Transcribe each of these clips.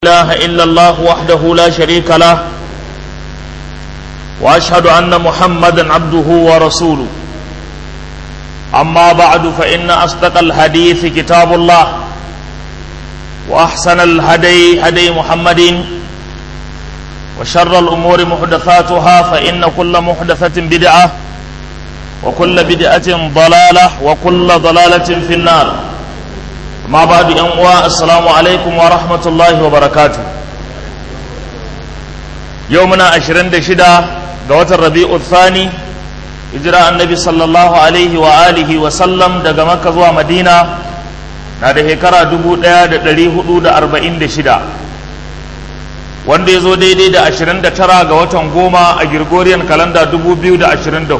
إله إلا الله وحده لا شريك له وأشهد أن محمدا عبده ورسوله أما بعد فإن أصدق الحديث كتاب الله وأحسن الهدي هدي محمد وشر الأمور محدثاتها فإن كل محدثة بدعة وكل بدعة ضلالة وكل ضلالة في النار ما بعد أنواع السلام عليكم ورحمة الله وبركاته يومنا عشرين دشدا قوات الربيع الثاني إجراء النبي صلى الله عليه وآله وسلم دقا مكة زوا مدينة نادي هكرا دبو ديا دلي حدود أربعين دشدا wanda ya zo daidai da 29 ga watan goma a Gregorian kalanda 2024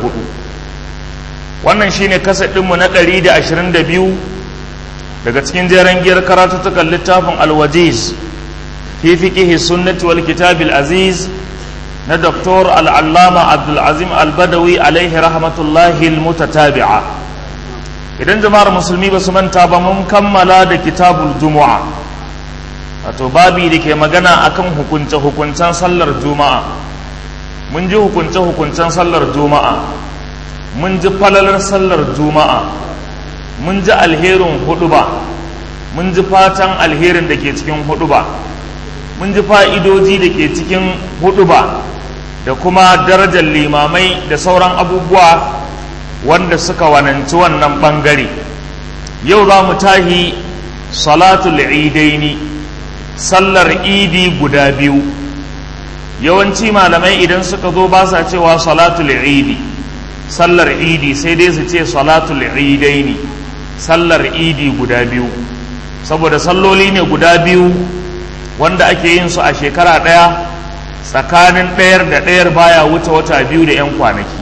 wannan shine kasadinmu na 122 daga cikin jeren giyar karatuttukan littafin alwajiz fi fiqihi sunnati wal kitabil aziz na doktor al'allama abdulazim albadawi alaihi rahmatullahi almutatabi'a idan jama'ar musulmi ba su manta ba mun kammala da kitabul jumu'a wato babi da ke magana akan hukunce-hukuncen sallar juma'a mun ji hukunce-hukuncen sallar juma'a mun ji falalar sallar juma'a mun ji alherin hudu ba mun ji fatan alherin da ke cikin hudu ba mun ji fa'idoji da ke cikin hudu ba da kuma darajar limamai da sauran abubuwa wanda suka wananci wannan ɓangare yau za mu tahi salatul idaini sallar idi guda biyu yawanci malamai idan suka zo ba sa cewa salatul idi sallar idi sai dai su ce salatul idaini sallar idi guda biyu saboda salloli ne guda biyu wanda ake yin su a shekara ɗaya tsakanin ɗayar da ɗayar baya wuce wata biyu da 'yan kwanaki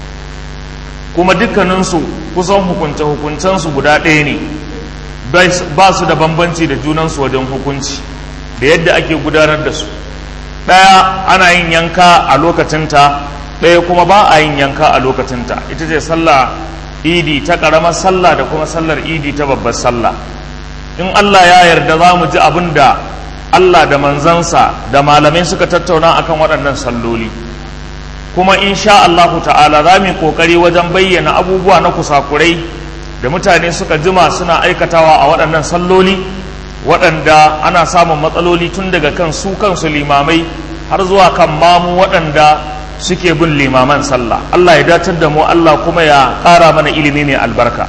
kuma dukkaninsu kusan hukunce-hukuncensu guda ɗaya ne ba su da bambanci da junansu wajen hukunci da yadda ake gudanar da su ɗaya ana yin yanka a lokacinta ɗaya kuma ba a yin yanka a lokacinta ita ce sallah idi ta ƙaramar sallah da kuma sallar idi ta babbar sallah in Allah ya yarda za mu ji abin da Allah da manzansa da malamai suka tattauna akan waɗannan salloli kuma insha Allahu ta'ala za mu yi ƙoƙari wajen bayyana abubuwa na kusakurai da mutane suka jima suna aikatawa a waɗannan salloli waɗanda ana samun matsaloli tun daga kan su kansu limamai har zuwa kan mamu waɗanda suke bin limaman sallah Allah ya datar da mu Allah kuma ya ƙara mana ilimi mai albarka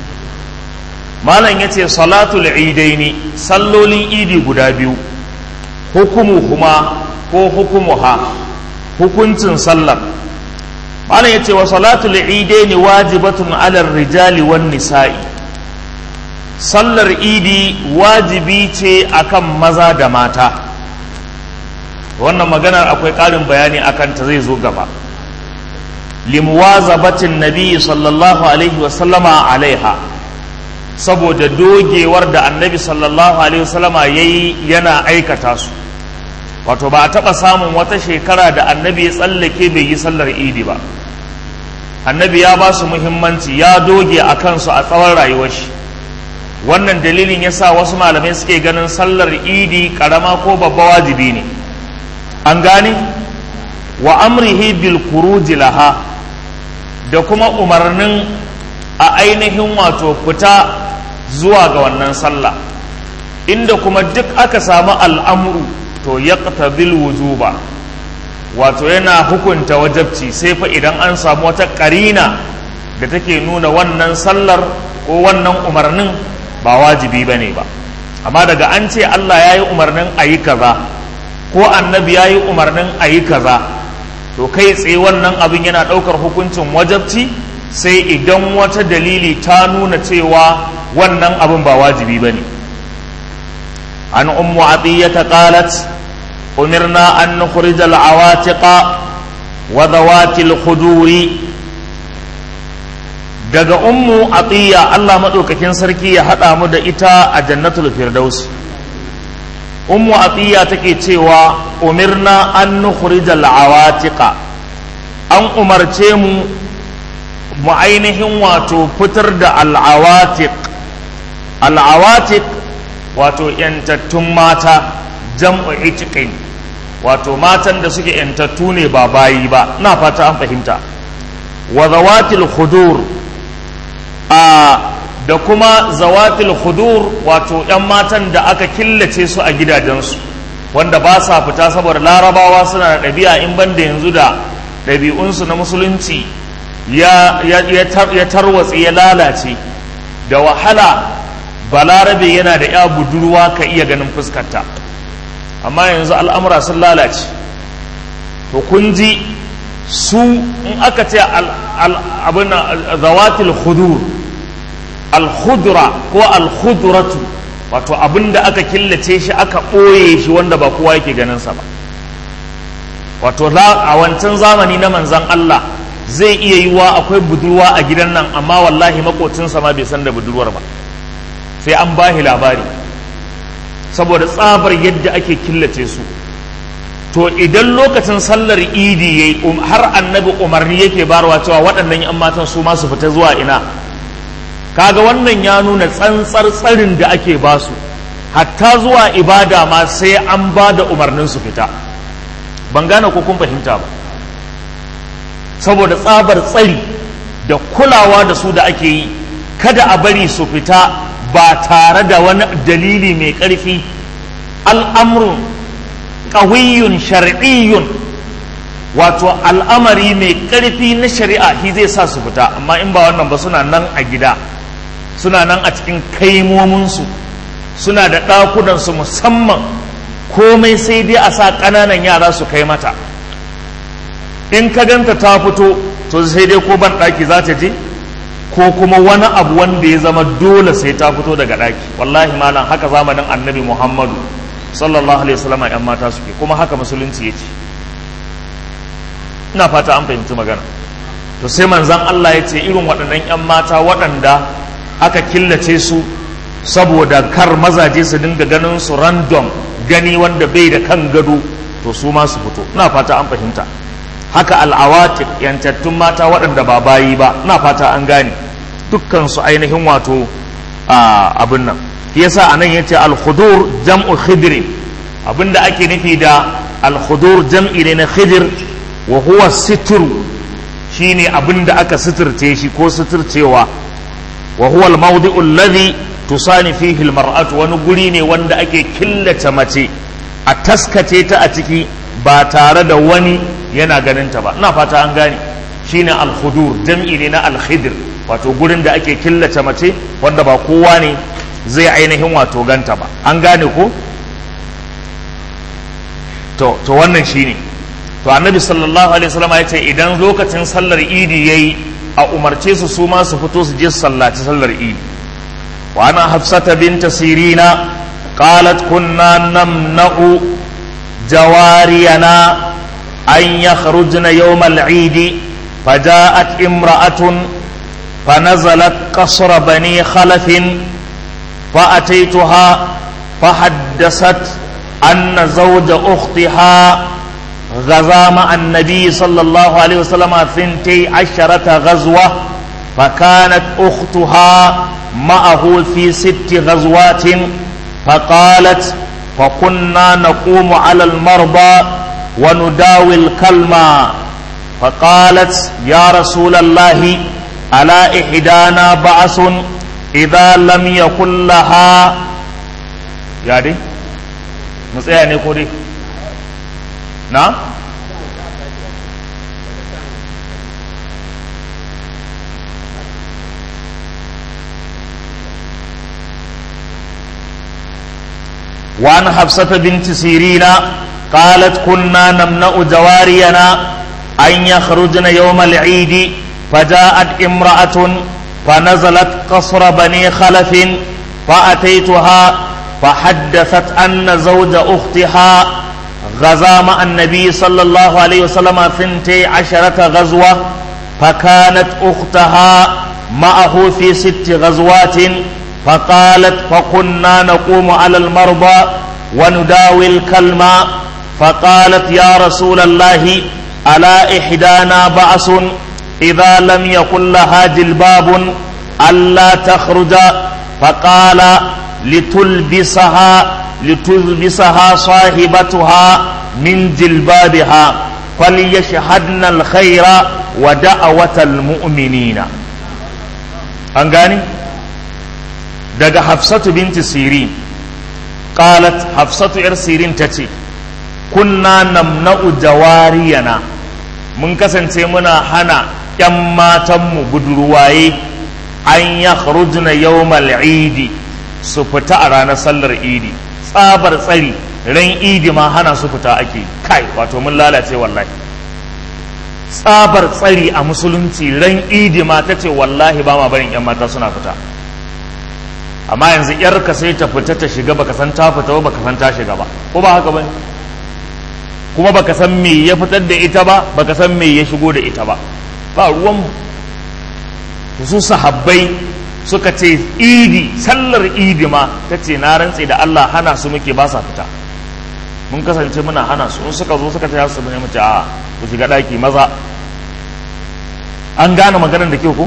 malam ya ce salatul idaini sallolin idi guda biyu hukumu kuma ko hukumuha hukuncin sallar malam ya ce wa salatul idaini wajibatun alar rijali wan nisa'i sallar idi wajibi ce akan maza da mata wannan maganar akwai ƙarin bayani akan ta zai zo gaba limuwazabatin nabi sallallahu alaihi wasallama alaiha saboda dogewar da annabi sallallahu alaihi wasallama ya yi yana aikata su wato ba a taɓa samun wata shekara da annabi ya tsallake bai yi sallar idi ba annabi ya ba su muhimmanci ya doge a kansu a tsawon rayuwar shi wannan dalilin yasa wasu malamai suke ganin sallar idi karama ko babba wajibi ne an gane wa amrihi bil kuruji laha da kuma umarnin a ainihin wato fita zuwa ga wannan sallah inda kuma duk aka samu al'amuru to ya bil wujuba wato yana hukunta wajabci sai fa idan an samu wata karina da take nuna wannan sallar ko wannan umarnin ba wajibi ba ne ba amma daga an ce Allah ya yi umarnin a yi kaza ko annabi ya yi umarnin a yi kaza to kai tsaye wannan abin yana ɗaukar hukuncin wajabci sai idan wata dalili ta nuna cewa wannan abin ba wajibi ba ne an ummu atiyata qalat umirna an nukhrij al-awatiqa wa dawati al-khuduri daga ummu atiya Allah maɗaukakin sarki ya haɗa mu da ita a jannatul firdaus ummu atiya take cewa umirna an nukhrijal awatiqa an umarce mu mu ainihin wato fitar da al'awatiq al'awatiq wato yantattun mata jam'u itiqin wato matan da suke yantattu ne ba bayi ba na fata an fahimta wa zawatil khudur a da kuma zawatil khudur wato yan matan da aka killace su a gidajensu wanda ba sa fita saboda larabawa suna da ɗabi'a in banda yanzu da ɗabi'unsu na musulunci ya, ya tarwatse ya lalace da wahala balarabe yana da ya budurwa ka iya ganin fuskarta amma yanzu al'amura sun lalace to kun ji su in aka ce abin zawatil khudur al-khudra ko al-khudratu wato abin da aka killace shi aka ɓoye shi wanda ba kowa yake ganinsa ba wato a wancan zamani na manzan Allah zai iya yiwa akwai budurwa a gidan nan amma wallahi makocinsa ma bai san da budurwar ba sai an bahi labari saboda tsabar yadda ake killace su to idan lokacin sallar idi yayi har annabi umarni yake barwa cewa waɗannan yan matan su ma su fita zuwa ina kaga wannan ya nuna tsantsar tsarin da ake basu hatta zuwa ibada ma sai an ba da umarnin su fita ban gane ko kun fahimta ba saboda tsabar tsari da kulawa da su da ake yi kada a bari su fita ba tare da wani dalili mai ƙarfi al'amrun ƙawiyun shar'iyyun wato al'amari mai ƙarfi na shari'a shi zai sa su fita amma in ba wannan ba suna nan a gida suna nan a cikin kaimominsu suna da ɗakunansu musamman komai sai dai a sa ƙananan yara su kai mata in ka ganta ta fito to sai dai ko ban ɗaki za ta je ko kuma wani abu wanda ya zama dole sai ta fito daga ɗaki wallahi malam haka zamanin annabi muhammadu sallallahu alaihi wasallam yan mata suke kuma haka musulunci ya ce ina fata an fahimci magana to sai manzan Allah ya ce irin waɗannan yan mata waɗanda aka killace su saboda kar mazaje su dinga ganin su random gani wanda bai da kan gado to su ma su fito ina fata an fahimta haka al'awatik yantattun mata waɗanda ba bayi ba ina fata an gane dukkan su ainihin wato abin nan yasa anan yace al-khudur jam'u khidr abinda ake nufi da al-khudur jam'i ne na khidr wa huwa sitr shine abinda aka sitirce shi ko sitircewa wa huwa al-mawdi'u alladhi tusani fihi al-mar'atu wani guri ne wanda ake killace mace a taskace ta a ciki ba tare da wani yana ganinta ba ina fata an gane shine al-khudur jam'i ne na al-khidr wato gurin da ake killace mace wanda ba kowa ne zai ainihin wato ganta ba an gane ko to to wannan shine to annabi sallallahu alaihi wasallam ya ce idan lokacin sallar idi yayi a umarce su su ma su fito su je su sallaci sallar idi wa ana hafsata binta sirina qalat kunna namna'u jawariyana أن يخرجن يوم العيد فجاءت امرأة فنزلت قصر بني خلف فأتيتها فحدثت أن زوج أختها غزا مع النبي صلى الله عليه وسلم ثنتي عشرة غزوة فكانت أختها معه في ست غزوات فقالت فكنا نقوم على المرضى ونداوي الكلمة فقالت يا رسول الله ألا إحدانا بعث إذا لم يكن لها يا دي مصيا نقولي نعم وعن حفصة بنت سيرين قالت كنا نمنع جوارينا أن يخرجن يوم العيد فجاءت امرأة فنزلت قصر بني خلف فأتيتها فحدثت أن زوج أختها غزا مع النبي صلى الله عليه وسلم ثنتي عشرة غزوة فكانت أختها معه في ست غزوات فقالت فكنا نقوم على المرضى ونداوي الكلمة فقالت يا رسول الله ألا إحدانا بأس إذا لم يكن لها جلباب ألا تخرج فقال لتلبسها lituzbisaha sahibatuha min jilbabiha falyashhadna alkhaira wa da'awatal mu'minina an gani daga hafsatu binti sirin qalat hafsatu yar sirin tace kunna namna'u jawariyana mun kasance muna hana 'yan matanmu budurwaye an ya kharujna yawmal idi su fita a ranar sallar idi tsabar tsari ran idi ma hana su fita ake kai wato mun lalace wallahi tsabar tsari a musulunci ran idi ma ta ce wallahi ba ma barin 'yan mata suna fita amma yanzu 'yarka sai ta fita ta shiga baka san ta fita ba baka san ta shiga ba ko ba haka ba kuma baka san me ya fitar da ita ba baka san me ya shigo da ita ba ba ruwan su sahabbai suka ce idi sallar idi ma ta ce na rantse da Allah hana su muke ba sa fita mun kasance muna hana su in suka zo suka ta su ne mace a ku shiga daki maza an gane maganar da ke ku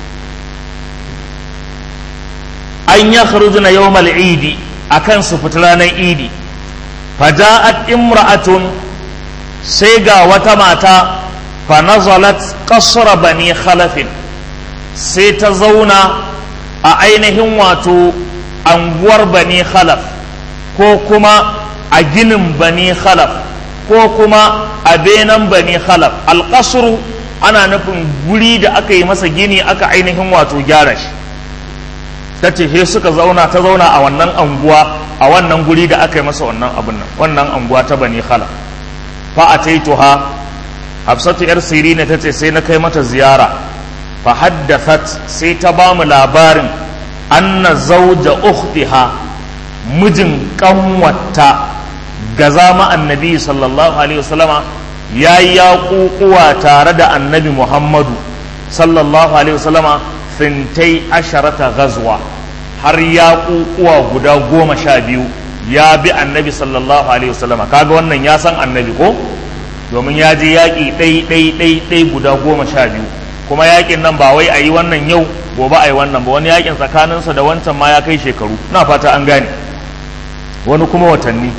an ya kharujuna yawmal idi akan su fita ranar idi faja'at imra'atun sai ga wata mata fa nazalat qasra bani khalafin sai ta zauna a ainihin wato anguwar bani khalaf ko kuma a ginin bani khalaf ko kuma a benan bani khalaf alƙasuru ana nufin guri da aka yi masa gini aka ainihin wato gyara shi ta ce he suka zauna ta zauna a wannan anguwa a wannan guri da aka yi masa wannan abin nan wannan anguwa ta bani khalaf fa ataituha hafsatu yar sirina ta ce sai na kai mata ziyara fa haddathat sai ta ba mu labarin anna zauja ukhtiha mijin kanwata ga zama annabi sallallahu alaihi wasallama ya yi yaƙuƙuwa tare da annabi muhammadu sallallahu alaihi wasallama fintai asharata gazwa har yaƙuƙuwa guda goma sha biyu ya bi annabi sallallahu alaihi wasallama kaga wannan ya san annabi ko domin ya je yaƙi ɗai ɗai ɗai ɗai guda goma sha biyu kuma yaƙin nan ba wai a yi wannan yau gobe a yi wannan ba wani yaƙin tsakaninsa da wancan ma ya kai shekaru na fata an gane wani kuma watanni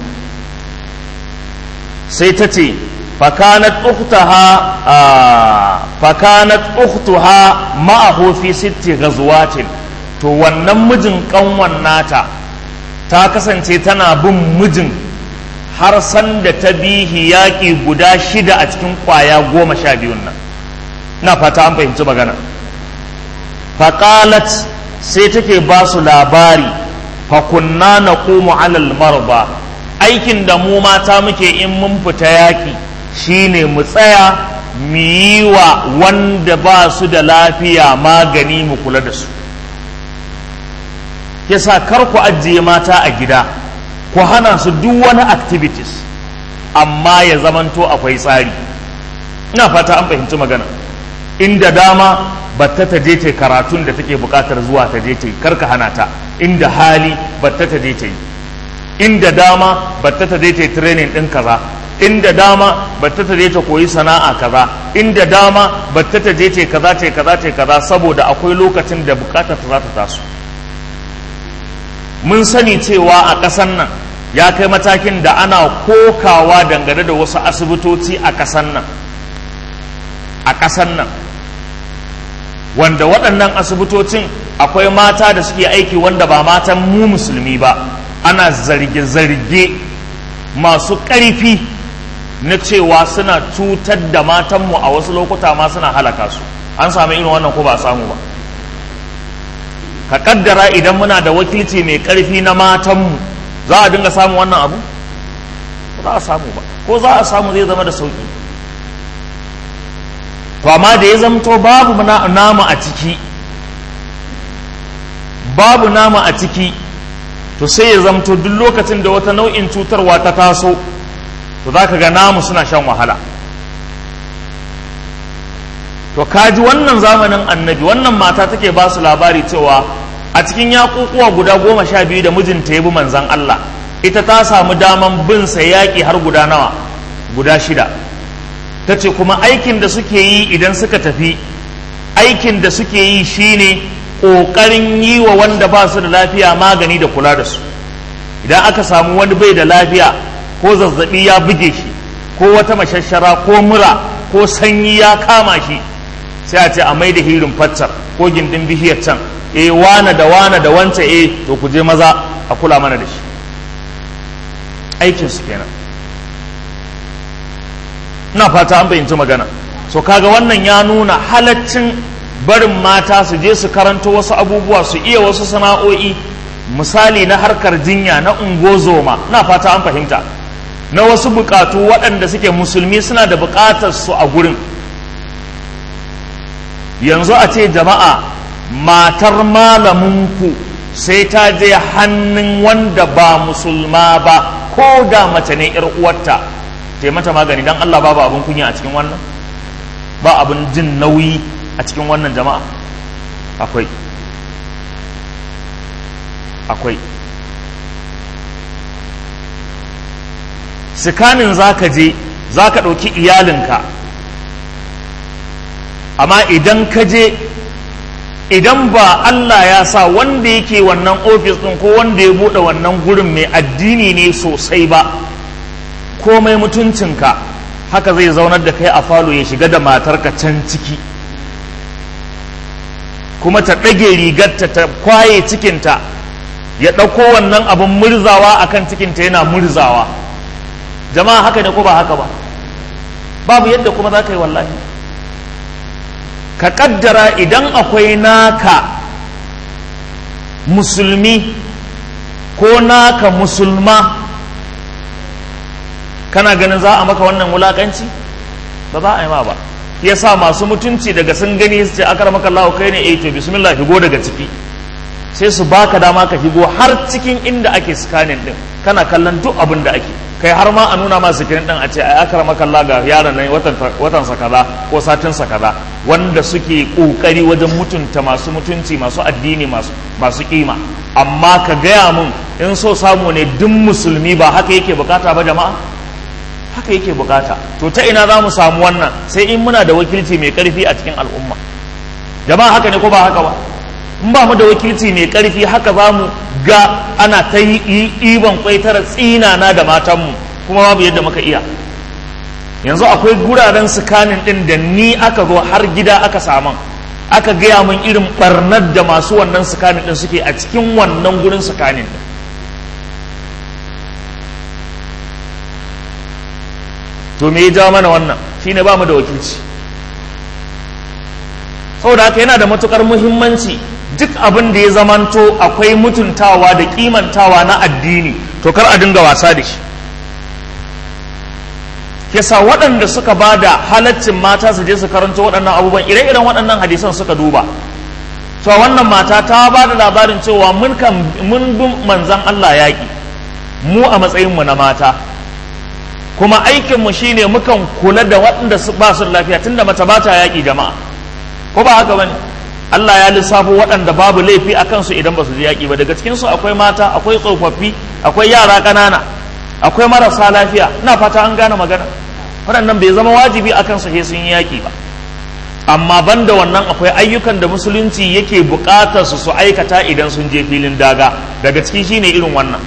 sai ta ce fakanat ukhtaha fakanat ukhtuha ma'ahu fi sitti ghazwatin to wannan mijin kanwan nata ta kasance tana bin mijin har sanda ta bihi yaƙi guda shida a cikin ƙwaya goma sha biyun nan na fata an fahimci magana faƙalat sai take ba su labari fakunna na komu alal marba aikin da mu mata muke in mun fita yaƙi shine mu tsaya mu yi wa wanda ba su da lafiya magani mu kula da su yasa kar ku ajiye mata a gida ku hana su duk wani activities amma ya zamanto akwai tsari ina fata an fahimci magana inda dama batta ta je ta karatun da take bukatar zuwa ta je ta yi karka hana ta inda hali batta ta je ta yi inda dama batta ta je ta yi training din kaza inda dama batta ta je ta koyi sana'a kaza inda dama batta ta je ta kaza ta kaza ta kaza saboda akwai lokacin da bukatar ta za ta taso mun sani cewa a ƙasan nan ya kai matakin da ana kokawa dangane da wasu asibitoci a ƙasan nan a ƙasan nan wanda waɗannan asibitocin akwai mata da suke aiki wanda ba matan mu musulmi ba ana zarge-zarge masu ƙarfi na cewa suna cutar da matanmu a wasu lokuta ma suna halaka su an sami irin wannan ko ba samu ba ka kaddara idan muna da wakilci mai ƙarfi na matanmu za a dinga samun wannan abu za a samu ba ko za a samu zai zama da sauƙi to amma da ya zamto babu nama a ciki babu nama a ciki to sai ya zamto duk lokacin da wata nau'in cutarwa ta taso to za ka ga namu suna shan wahala to kaji wannan zamanin annabi wannan mata take ba su labari cewa a cikin yaƙuƙuwa guda goma sha biyu da mijinta ya bi manzan Allah ita ta samu daman bin sa yaƙi har guda nawa guda shida ta ce kuma aikin da suke yi idan suka tafi aikin da suke yi shine ƙoƙarin yi wa wanda ba su da lafiya magani da kula da su idan aka samu wani bai da lafiya ko zazzabi ya buge shi ko wata mashashara ko mura ko sanyi ya kama shi sai a ce a mai da hirin faccar ko gindin bishiyar can eh wane da wane da wance eh to ku je maza a kula mana da shi aikin su kenan ina fata an bayyanci magana so kaga wannan ya nuna halaccin barin mata su je su karanto wasu abubuwa su iya wasu sana'o'i misali na harkar jinya na ungozoma na fata an fahimta na wasu bukatu waɗanda suke musulmi suna da bukatar su a gurin yanzu a ce jama'a matar malaminku sai ta je hannun wanda ba musulma ba ko da mace ne yar uwarta ta mata magani don Allah babu abin kunya a cikin wannan ba abin jin nauyi a cikin wannan jama'a akwai akwai sikanin za ka je za ka ɗauki iyalinka amma idan ka je idan ba Allah ya sa wanda yake wannan ofis ɗin ko wanda ya buɗe wannan gurin mai addini ne sosai ba komai mutuncinka haka zai zaunar da kai a falo ya shiga da matarka can ciki kuma ta ɗage rigarta ta kwaye cikinta ya ɗauko wannan abin murzawa akan cikinta yana murzawa jama'a haka ne ko ba haka ba babu yadda kuma za ka yi wallahi ka kaddara idan akwai naka musulmi ko naka musulma kana ganin za a maka wannan wulakanci ba za a yi ma ba ya sa masu mutunci daga sun gani su ce akar maka Allah kai ne eh to bismillah higo daga ciki sai su baka dama ka higo har cikin inda ake scanning din kana kallon duk abin da ake kai har ma a nuna ma sikirin din a ce ai akar maka Allah ga yaron nan watan watan sa kaza ko satin sa kaza wanda suke kokari wajen mutunta masu mutunci masu addini masu masu kima amma ka gaya mun in so samu ne duk musulmi ba haka yake bukata ba jama'a haka yake bukata to ta ina za mu samu wannan sai in muna da wakilci mai karfi a cikin al'umma jama'a haka ne ko ba haka ba in ba mu da wakilci mai karfi haka za mu ga ana ta yi ibon kwaitara tsinana da matanmu kuma babu yadda muka iya yanzu akwai guraren sikanin din da ni aka zo har gida aka saman aka gaya min irin barnar da masu wannan sikanin din suke a cikin wannan gurin sikanin din to me ya jawo mana wannan shine ba mu da wakilci saboda haka yana da matukar muhimmanci duk abin da ya zamanto akwai mutuntawa da kimantawa na addini to kar a dinga wasa da shi yasa waɗanda suka ba da halaccin mata su je su karanto waɗannan abubuwan ire-iren waɗannan hadisan suka duba to wannan mata ta ba da labarin cewa mun kan mun bi manzan Allah yaƙi mu a matsayinmu na mata kuma aikinmu shine mukan kula da waɗanda ba su lafiya tunda mace ba ta yaƙi jama'a ko ba haka bane Allah ya lissafo waɗanda babu laifi a kansu idan ba su je yaƙi ba daga cikinsu akwai mata akwai tsofaffi akwai yara ƙanana akwai marasa lafiya ina fata an gane magana waɗannan bai zama wajibi a kansu sai sun yi yaƙi ba amma banda wannan akwai ayyukan da musulunci yake buƙatar su su aikata idan sun je filin daga daga ciki shine irin wannan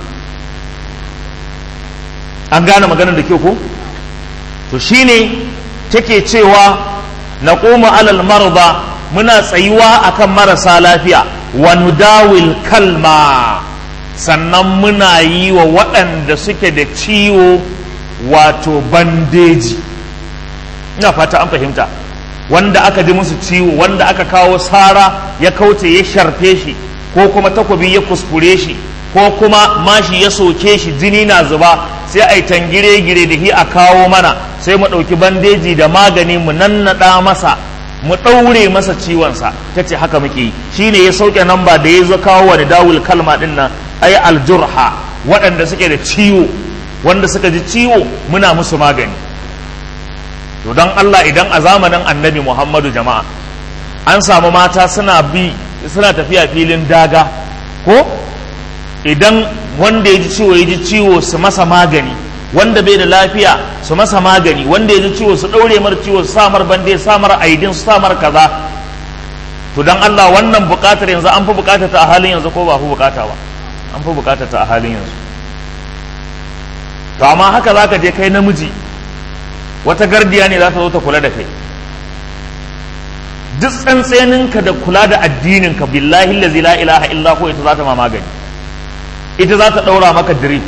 an gane maganar da kyau ko to shine take cewa na koma alal marda muna tsayuwa akan marasa lafiya wa nudawil kalma sannan muna yi wa waɗanda suke da ciwo wato bandeji ina fata an fahimta wanda aka ji musu ciwo wanda aka kawo sara ya kauce ya sharfe shi ko kuma takobi ya kuskure shi ko kuma mashi ya soke shi jini na zuba sai a yi tangire-gire da hi a kawo mana sai mu ɗauki bandeji da magani mu nannaɗa masa mu ɗaure masa ciwonsa ta ce haka muke yi shi ne ya sauke namba da ya zo kawo wani dawul kalma ɗin nan ai aljurha waɗanda suke da ciwo wanda suka ji ciwo muna musu magani to don Allah idan a zamanin annabi Muhammadu jama'a an samu mata suna bi suna tafiya filin daga ko idan wanda ya ji ciwo ya ji ciwo su masa magani wanda bai da lafiya su masa magani wanda ya ji ciwo su ɗaure mar ciwo su samar bande samar aidin su samar kaza to don Allah wannan buƙatar yanzu an fi buƙatar ta a halin yanzu ko ba fi buƙata ba an fi buƙatar ta a halin yanzu to amma haka za ka je kai namiji wata gardiya ne za ta zo ta kula da kai duk tsantseninka da kula da addininka billahi lazi la ilaha illa ko ita za ta ma magani ita za ta ɗaura maka drip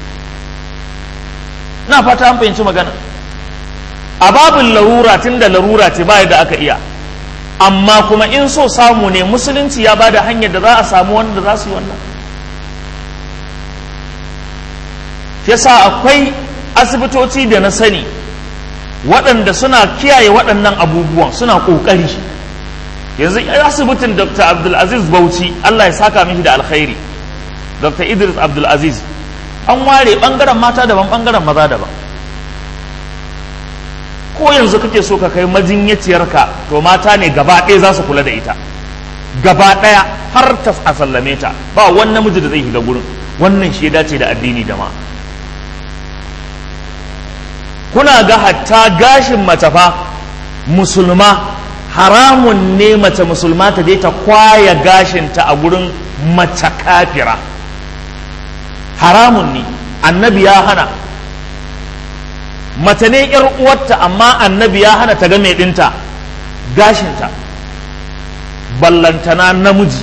na fata an fahimci magana a babin larura tun da larura ce ba da aka iya amma kuma in so samu ne musulunci ya bada hanyar da za a samu wanda za su yi wannan yasa akwai asibitoci da na sani waɗanda suna kiyaye waɗannan abubuwan suna ƙoƙari yanzu asibitin dr abdulaziz bauchi allah ya saka mishi da alkhairi dr idris abdulaziz an ware ɓangaren mata daban ɓangaren maza daban ko yanzu kake so ka kai majinyaciyarka to mata ne gaba ɗaya za su kula da ita gaba ɗaya har ta a sallame ta ba wani namiji da zai shiga gurin wannan shi ya dace da addini da ma kuna ga hatta gashin mace fa musulma haramun ne mace musulma ta je ta kwaya gashinta a gurin mace kafira haramun ne annabi ya hana mace ne yar uwarta amma annabi ya hana ta ga mai dinta gashinta ballantana namiji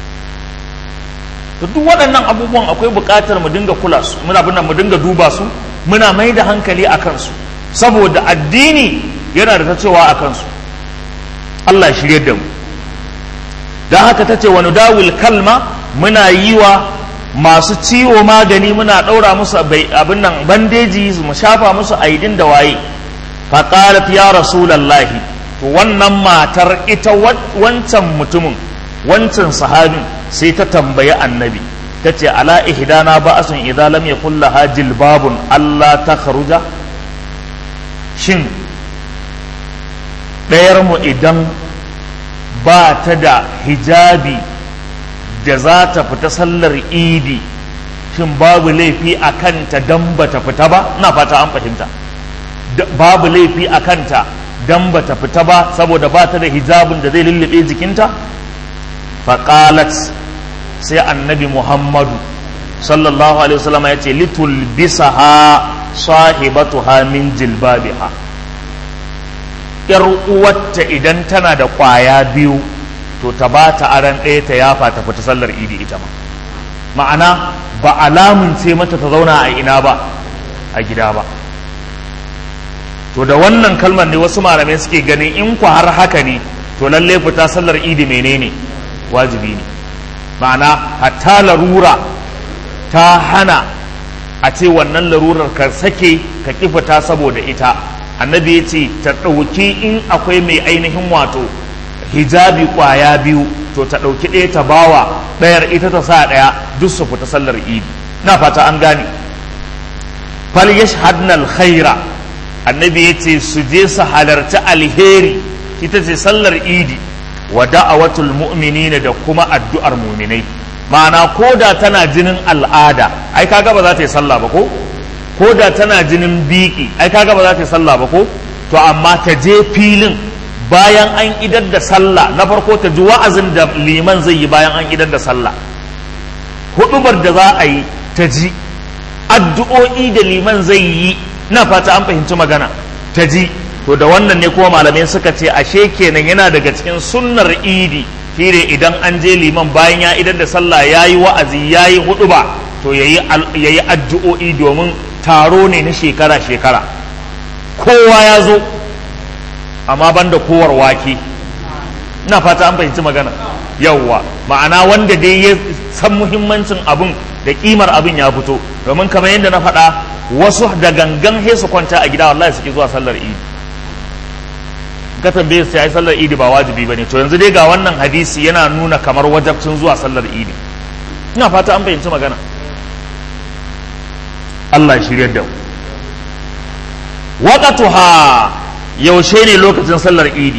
to duk waɗannan abubuwan akwai buƙatar mu dinga kula su muna bin mu dinga duba su muna mai da hankali a kansu saboda addini yana da ta cewa a kansu Allah ya shirye da mu don haka ta ce wani dawil kalma muna yi wa masu ciwo magani muna ɗaura musu abin nan bandeji mu shafa musu aidin da waye faƙalat ya rasulallahi to wannan matar ita wancan mutumin wancan sahabin sai ta tambayi annabi ta ce ala ihdana ba'asun idza lam yakul laha jilbabun Allah ta kharuja shin ɗayar mu idan ba ta da hijabi da za ta fita sallar idi shin babu laifi a kanta don ba ta fita ba na fata an fahimta babu laifi a kanta don ba ta fita ba saboda ba ta da hijabin da zai lullube jikinta faƙalat sai annabi muhammadu sallallahu alaihi wasallam ya ce litul bisaha sahibatuha min jilbabiha yar uwarta idan tana da ƙwaya biyu to ta ba ta aran ɗaya ta yafa ta fita sallar idi ita ma ma'ana ba alamun ce mata ta zauna a ina ba a gida ba to da wannan kalmar ne wasu malamai suke ganin in ku har haka ne to lalle fita sallar idi menene wajibi ne ma'ana hatta larura ta hana a ce wannan larurar ka sake ka ƙi fita saboda ita annabi ya ce ta ɗauki in akwai mai ainihin wato hijabi ƙwaya biyu to ta ɗauki ɗaya ta bawa ɗayar ita ta sa ɗaya duk su fita sallar idi na fata an gane fal yashhadna alkhaira annabi ya ce su je su halarci alheri ita ce sallar idi wa da'awatul mu'minina da kuma addu'ar muminai ma'ana ko da tana jinin al'ada ai kaga ba za ta yi sallah ba ko ko da tana jinin biki ai kaga ba za ta yi sallah ba ko to amma ta je filin bayan an idar da sallah na farko ta ji wa'azin da liman zai yi bayan an idar da sallah hudubar da za a yi ta ji addu'o'i da liman zai yi na fata an fahimci magana ta ji to da wannan ne kuma malamai suka ce ashe kenan yana daga cikin sunnar idi shine idan an je liman bayan ya idar da sallah ya yi wa'azi ya yi huduba to ya yi addu'o'i domin taro ne na shekara-shekara kowa ya zo amma banda kowar wake ina fata an fahimci magana yawwa ma'ana wanda dai ya san muhimmancin abin da kimar abin ya fito domin kamar yadda na faɗa wasu da gangan he su kwanta a gida wallahi suke zuwa sallar idi ka tambaye su yi sallar idi ba wajibi bane to yanzu dai ga wannan hadisi yana nuna kamar wajabcin zuwa sallar idi ina fata an fahimci magana Allah ya shiryar da mu waqatuha yaushe ne lokacin sallar idi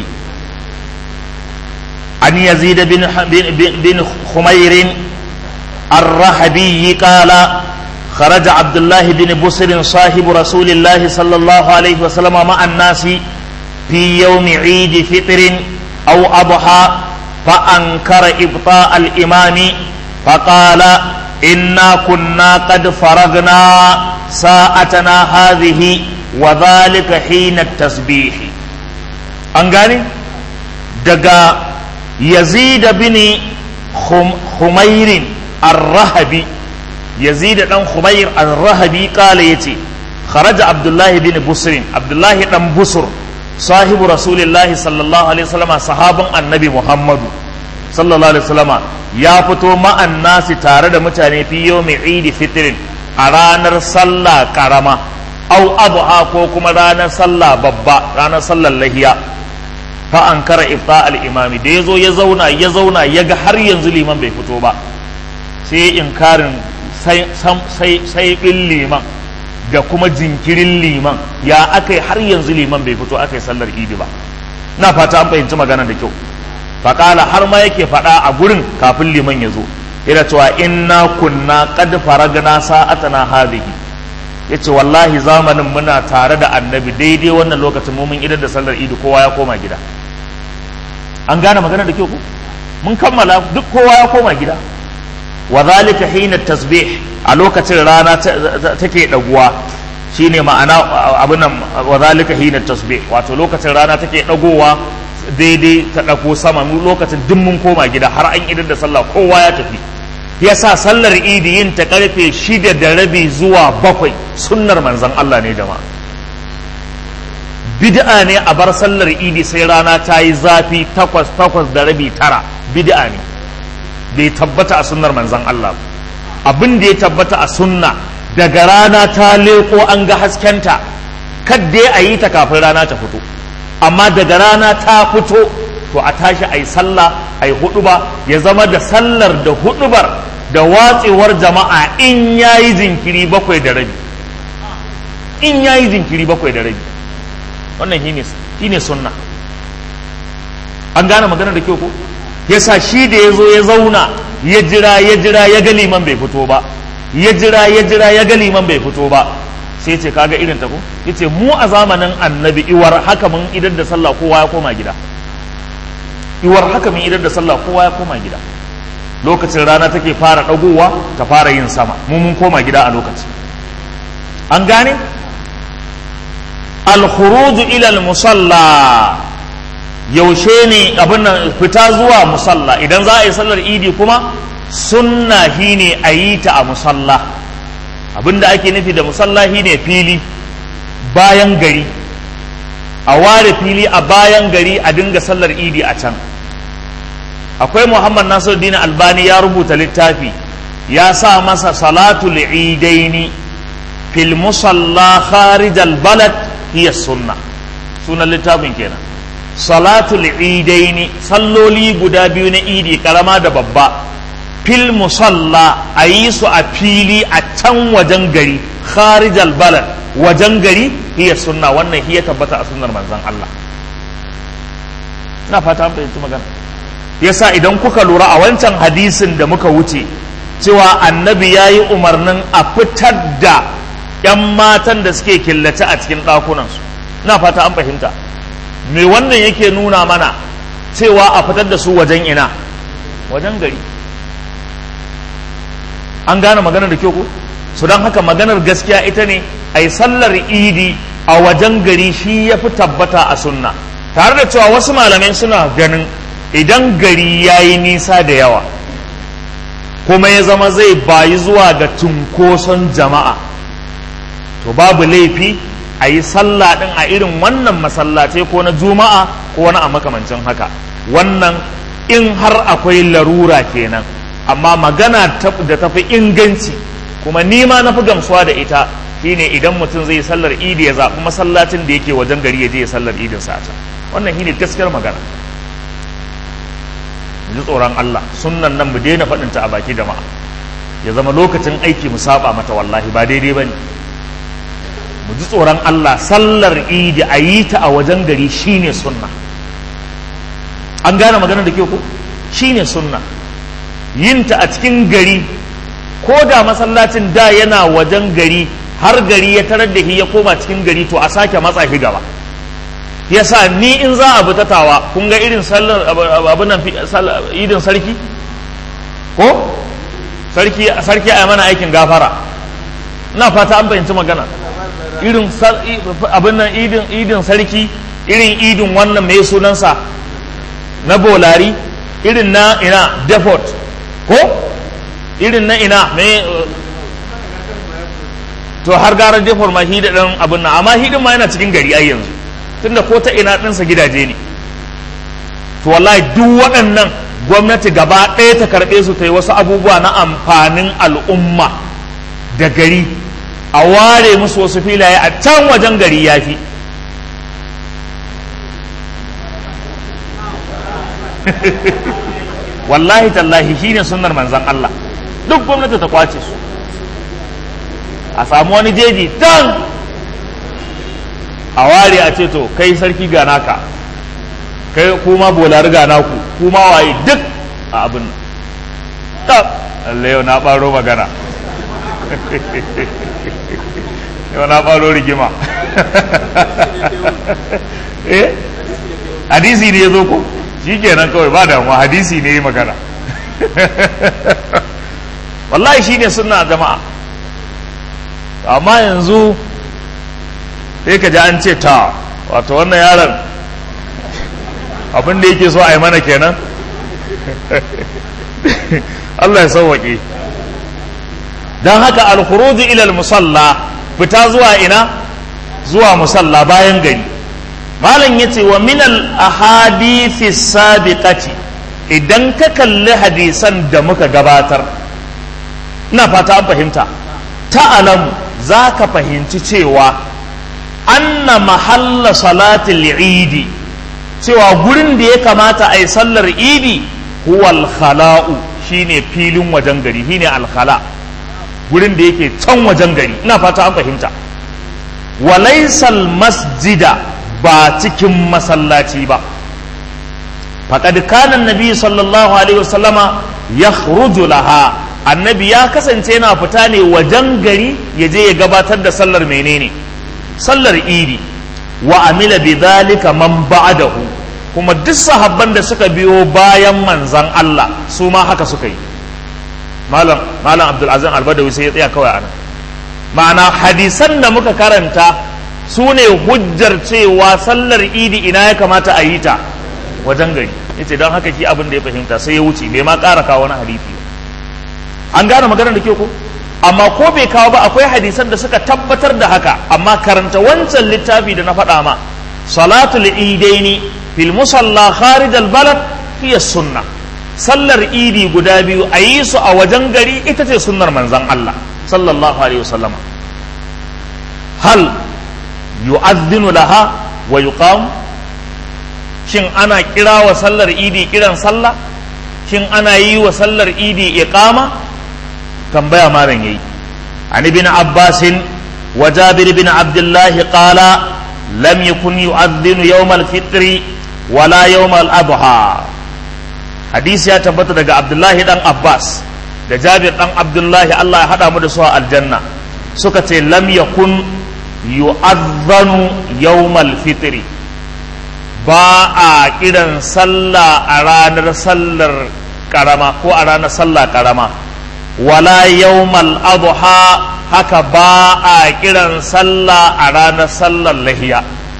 an yazid bin bin khumair الرحبي قال خرج عبد الله بن بسر صاحب رسول الله صلى الله عليه وسلم مع الناس في يوم عيد فطر أو أضحى فأنكر إبطاء الإمام فقال إنا كنا قد فرغنا ساعتنا هذه وذلك حين التسبيح an gane daga yazid bin humairin ar-rahabi yazid dan humair ar-rahabi kala yace kharaja abdullahi bin busrin abdullahi dan busur sahibu rasulillahi sallallahu alaihi wasallam sahabin annabi muhammadu sallallahu alaihi wasallam ya fito ma'an nasi tare da mutane fi yawmi idi fitrin a ranar sallah karama au adha ko kuma ranar sallah babba ranar sallar lahiya fa an kara ifta al-imami da yazo ya zauna ya zauna ya ga har yanzu liman bai fito ba sai inkarin sai sai liman da kuma jinkirin liman ya aka har yanzu liman bai fito aka yi sallar idi ba na fata an fahimci magana da kyau faƙala har ma yake faɗa a gurin kafin liman ya zo yana cewa inna kunna qad faragna sa'atana hadhihi yace wallahi zamanin muna tare da annabi daidai wannan lokacin mu mun idar da sallar idi kowa ya koma gida an gane magana da kyau ko mun kammala duk kowa ya koma gida wa zalika hina tasbih a lokacin rana take daguwa shine ma'ana abin nan wa zalika hina tasbih wato lokacin rana take dagowa daidai ta dako sama mu lokacin duk mun koma gida har an idar da sallah kowa ya tafi yasa sallar idi yin ta karfe shida da rabi zuwa bakwai sunnar manzon Allah ne jama'a bid'a ne a bar sallar idi sai rana ta yi zafi takwas takwas da rabi tara bid'a ne bai tabbata a sunnar manzon Allah abin da ya tabbata a sunna daga rana ta leko an ga haskenta kadda a yi ta kafin rana ta fito amma daga rana ta fito to a tashi a yi sallah a yi huduba ya zama da sallar da hudubar da watsewar jama'a in ya yi jinkiri bakwai da rabi in ya yi jinkiri bakwai da rabi wannan shi ne sunna an gane magana da kyau ko yasa shi da ya zo ya zauna ya jira ya jira ya ga liman bai fito ba ya jira ya jira ya ga liman bai fito ba sai ce kaga irin ta ko yace mu a zamanin annabi iwar haka mun idan da sallah kowa ya koma gida iwar haka mun idan da sallah kowa ya koma gida lokacin rana take fara dagowa ta fara yin sama mu mun koma gida a lokacin an gane al-khuruj ila al-musalla yaushe ne abin nan fita zuwa musalla idan za a yi sallar idi kuma sunna shi ne a yi ta a musalla abin da ake nufi da musalla shi ne fili bayan gari a ware fili a bayan gari a dinga sallar idi a can akwai muhammad nasiruddin albani ya rubuta littafi ya sa masa salatul idaini fil musalla kharij al balad hiya sunna sunan littafin kenan salatul idaini salloli guda biyu na idi karama da babba fil musalla a yi su a fili a can wajen gari kharijal balad wajen gari hiya sunna wannan hiya tabbata a sunnar manzon Allah ina fata an fahimci magana yasa idan kuka lura a wancan hadisin da muka wuce cewa annabi ya yi umarnin a fitar da 'yan matan da suke killace a cikin ɗakunansu ina fata an fahimta me wannan yake nuna mana cewa a fitar da su wajen ina wajen gari an gane maganar da kyau ko su don haka maganar gaskiya ita ne a yi sallar idi a wajen gari shi ya fi tabbata a sunna tare da cewa wasu malamai suna ganin idan gari ya yi nisa da yawa kuma ya zama zai bayi zuwa ga cunkoson jama'a to babu laifi a yi sallah ɗin a irin wannan masallatai ko na juma'a ko wani a makamancin haka wannan in har akwai larura kenan amma magana da tafi inganci kuma nima na fi gamsuwa da ita shine idan mutum zai sallar idi ya zaɓi masallacin da yake wajen gari ya je ya sallar idin sa ta wannan shine gaskiyar magana ji tsoron Allah sunnan nan mu daina faɗin ta a baki jama'a ya zama lokacin aiki mu saba mata wallahi ba daidai bane mu ji tsoron Allah sallar idi a yi ta a wajen gari shine sunna an gane magana da ke ko shine sunna yin ta a cikin gari ko da masallacin da yana wajen gari har gari ya tarar da shi ya koma cikin gari to a sake matsa shi gaba yasa ni in za a butatawa kun ga irin sallar abin nan idin sarki ko sarki sarki a mana aikin gafara ina fata an fahimci magana irin abin nan idin idin sarki irin idin wannan mai sunansa na bolari irin na ina depot ko irin na ina mai to har gara depot ma hida ɗan abin nan amma hidin ma yana cikin gari ai yanzu tunda ko ta ina ɗinsa gidaje ne to wallahi duk waɗannan gwamnati gaba ɗaya ta karɓe su ta yi wasu abubuwa na amfanin al'umma da gari a ware musu wasu filaye a can wajen gari ya fi wallahi tallahi shine sunnar manzan Allah duk gwamnati ta kwace su a samu wani jeji tan a ware a ce to kai sarki ga naka kai kuma bolari ga naku kuma waye duk a abin nan Allah yau na ɓaro magana yau na ɓaro rigima eh hadisi ne ya zo ko shi kenan kawai ba damuwa hadisi ne ya magana wallahi shi ne suna jama'a amma yanzu sai ka ji an ce ta wato wannan yaron abin da yake so a yi mana kenan Allah ya sauwaƙe don haka alkhuruju ilal musalla fita zuwa ina zuwa musalla bayan gari malam ya ce wa minal ahadithi sabiqati idan ka kalli hadisan da muka gabatar ina fata an fahimta ta'alamu za ka fahimci cewa anna mahalla salatul idi cewa gurin da ya kamata a yi sallar idi huwal khala'u shine filin wajen gari shine alkhala gurin da yake can wajen gari ina fata an fahimta walaisal masjida ba cikin masallaci ba faqad kana annabi sallallahu alaihi wasallama yakhruju laha annabi ya kasance yana fita ne wajen gari ya je ya gabatar da sallar menene sallar idi wa amila bi dhalika man ba'dahu kuma duk sahabban da suka biyo bayan manzan Allah su ma haka suka yi malam malam abdul azim albadawi sai ya tsaya kawai anan ma'ana hadisan da muka karanta su ne hujjar cewa sallar idi ina ya kamata a yi ta wajen gari yace don haka shi abin da ya fahimta sai ya wuce bai ma ƙara kawo wani hadisi an gane maganar da ke ko amma ko bai kawo ba akwai hadisan da suka tabbatar da haka amma karanta wancan littafi da na faɗa ma salatul idaini fil musalla kharij al balad hiya sunna sallar idi guda biyu a yi su a wajen gari ita ce sunnar manzon Allah sallallahu alaihi wasallam hal yu'adhdhinu laha wa yuqam shin ana kira wa sallar idi kiran sallah shin ana yi wa sallar idi iqama tambaya malam yayi an ibn abbas wa jabir bin abdullah qala lam yakun yu'adhdhinu yawm al-fitr wala yawm al-adha hadisi ya tabbata daga abdullahi dan abbas da jabir dan abdullahi Allah ya hada mu da su a aljanna suka ce lam yakun yu'adhdhanu yawm al-fitr ba a kiran sallah a ranar sallar karama ko a ranar sallah karama wala yawmal adha haka ba a kiran sallah a ranar sallar lahiya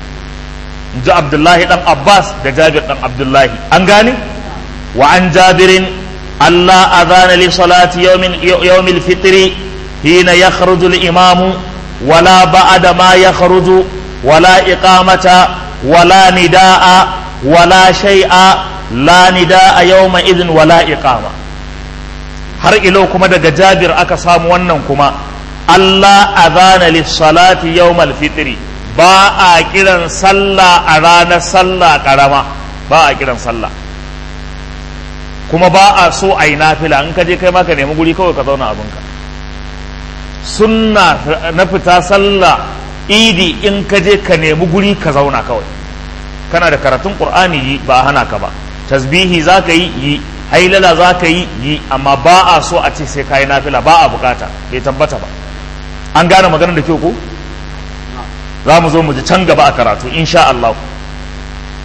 ji abdullahi dan abbas da jabir dan abdullahi an gane wa an jabirin allah adhana li salati yawmin yawmil fitri hina yakhruju al imamu wala ba'da ma yakhruju wala iqamata wala nidaa wala shay'a la nidaa yawma idhin wala iqama har ilo kuma daga jabir aka samu wannan kuma Allah azana lissalati yawmal fitri ba a kiran sallah a ranar sallah karama ba a kiran sallah kuma ba a so a yi nafila in ka je kai ma ka nemi guri kawai ka zauna abinka sunna na fita sallah idi in ka je ka nemi guri ka zauna kawai kana da karatun qur'ani yi ba hana ka ba tasbihi za ka yi yi hailala za ka yi yi amma ba a so a ce sai ka yi nafila ba a bukata bai tabbata ba an gane maganar da kyau ko za mu zo mu ji can gaba a karatu insha Allah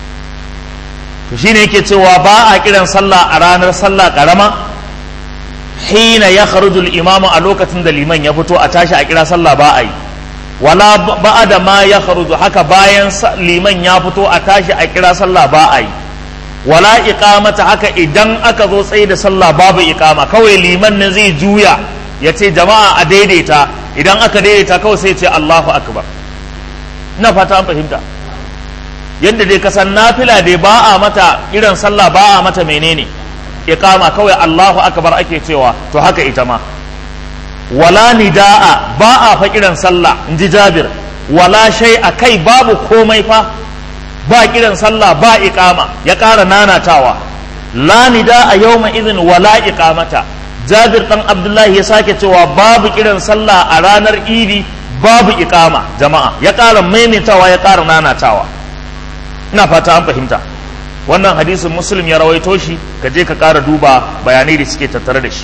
to shine yake cewa ba a kiran sallah a ranar sallah karama hina ya kharujul imamu a lokacin da liman ya fito a tashi a kira sallah ba a yi wala ba'ada ma ya kharuju haka bayan liman ya fito a tashi a kira sallah ba a yi wala iqamata haka idan aka zo tsaye da sallah babu iqama kawai liman ne zai juya ya ce jama'a a daidaita idan aka daidaita kawai sai ce Allahu akbar ina fata an fahimta yadda dai kasan nafila dai ba a mata irin sallah ba a mata menene iqama kawai Allahu akbar ake cewa to haka ita ma wala nida'a ba a fa kiran sallah in ji Jabir wala shay a kai babu komai fa ba kiran sallah ba iqama ya ƙara nanatawa la nida'a yawma idhin wala iqamata Jabir dan Abdullahi ya sake cewa babu kiran sallah a ranar Idi babu iqama jama'a ya ƙara maimaitawa ya ƙara nanatawa ina fata an fahimta wannan hadisin muslim ya rawaito shi ka je ka ƙara duba bayanai da suke tattare da shi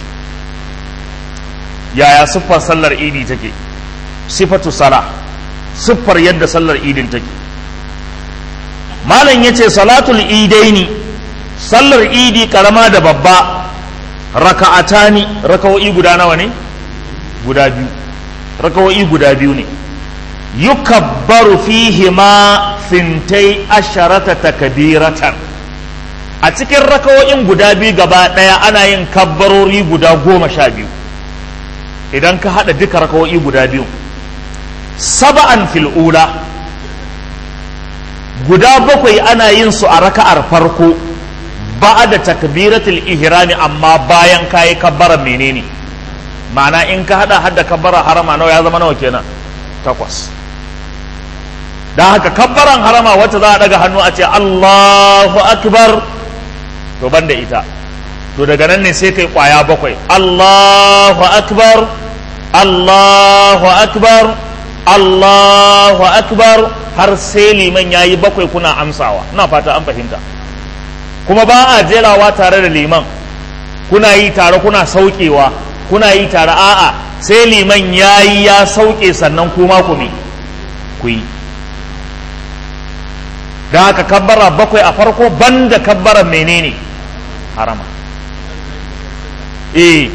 yaya siffar sallar idi take sifatu sala siffar yadda sallar idin take malam ya ce salatul idaini sallar idi karama da babba raka'atani raka'o'i guda nawa ne guda biyu raka'o'i guda biyu ne yukabbaru fihi ma fintai asharata takbiratan a cikin raka'o'in guda biyu gaba daya ana yin kabbarori guda goma sha biyu idan ka haɗa duka raka'o'i guda biyu saba'an fil'ula guda bakwai ana yin su a raka'ar farko ba da takbiratul ihrami amma bayan kayi kabbaran menene ma'ana in ka haɗa hadda kabbaran harama nawa ya zama nawa kenan takwas don haka kabbaran harama wacce za a daga hannu a ce Allahu akbar to banda ita to daga nan ne sai kai kwaya bakwai Allahu akbar Allahu akbar Allahu akbar har sai liman yayi bakwai kuna amsawa ina fata an fahimta kuma ba a jerawa tare da liman kuna yi tare kuna saukewa kuna yi tare a'a sai liman yayi ya sauke sannan kuma ku me ku yi da haka kabbara bakwai a farko banda kabbara menene harama eh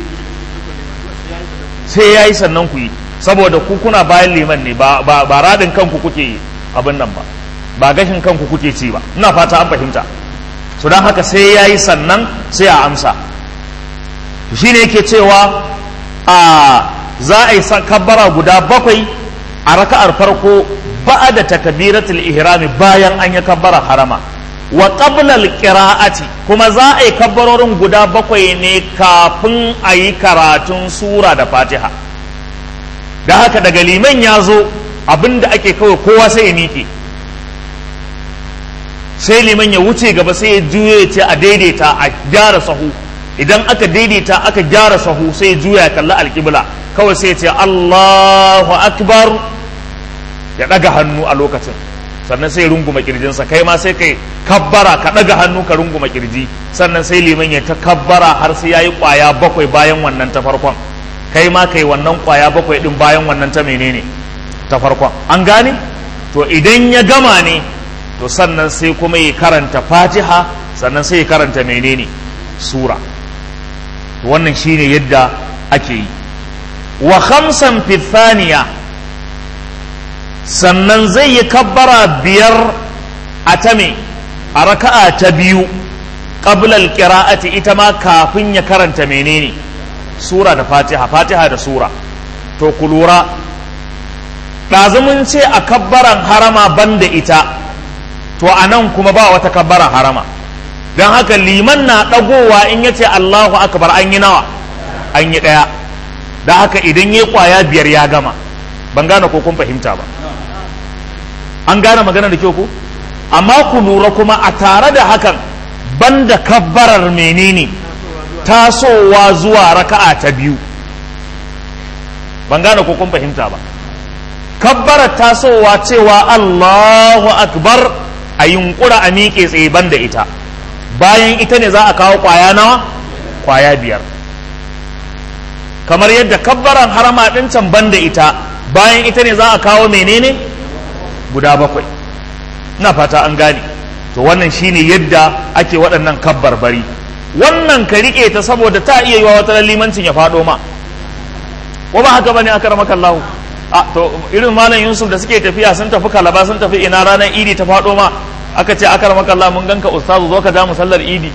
sai ya yi sannan ku yi saboda ku kuna bayan liman ne ba radin kanku kuke abin nan ba ba gashin kanku kuke ci ba ina fata an fahimta so don haka sai ya yi sannan sai a amsa shi ne yake cewa a za a yi kabbara guda bakwai a raka'ar farko ba'a da takbiratul ihrami bayan an yi kabbara harama wa qabla qira'ati kuma za a yi kabbarorin guda bakwai ne kafin a yi karatun sura da fatiha da haka daga liman ya zo abinda ake kawai kowa sai ya miƙe sai liman ya wuce gaba sai ya juya ya ce a daidaita a gyara sahu idan aka daidaita aka gyara sahu sai ya juya ya kalli alƙibla kawai sai ya ce Allahu akbar ya ɗaga hannu a lokacin sannan sai runguma kirjinsa kai ma sai kai kabbara ka ɗaga hannu ka runguma kirji sannan sai liman ya ta kabbara har sai yayi ƙwaya bakwai bayan wannan ta farkon kai ma kai wannan ƙwaya bakwai ɗin bayan wannan ta menene ta farkon an gane to idan ya gama ne to sannan sai kuma ya karanta fatiha sannan sai ya karanta menene sura wannan shine yadda ake yi wa khamsan fi thaniya sannan zai yi kabbara biyar a ta me a raka'a ta biyu qablal qira'ati ita ma kafin ya karanta menene sura da fatiha fatiha da sura to ku lura ɗazumin ce a kabbaran harama banda ita to a nan kuma ba wata kabbaran harama don haka liman na ɗagowa in ya ce allahu akbar an yi nawa an yi ɗaya da haka idan ya kwaya biyar ya gama ban gane ko kun fahimta ba an gane magana da kyau ko amma ku lura kuma a tare da hakan banda kabbarar menene tasowa zuwa raka'a ta biyu ban gane ko kun fahimta ba kabbarar tasowa cewa Allahu akbar a yunkura a miƙe tsaye banda ita bayan ita ne za a kawo kwaya nawa kwaya biyar kamar yadda kabbaran harama ɗin can banda ita bayan ita ne za a kawo menene guda bakwai ina fata an gane to wannan shine yadda ake waɗannan kabbar bari wannan ka rike ta saboda ta iya yiwa wata limancin ya faɗo ma ko ba haka bane aka ramaka Allah a to irin malam Yusuf da suke tafiya sun tafi kalaba sun tafi ina ranar idi ta faɗo ma aka ce aka ramaka Allah mun ganka ustazu zo ka ja mu sallar idi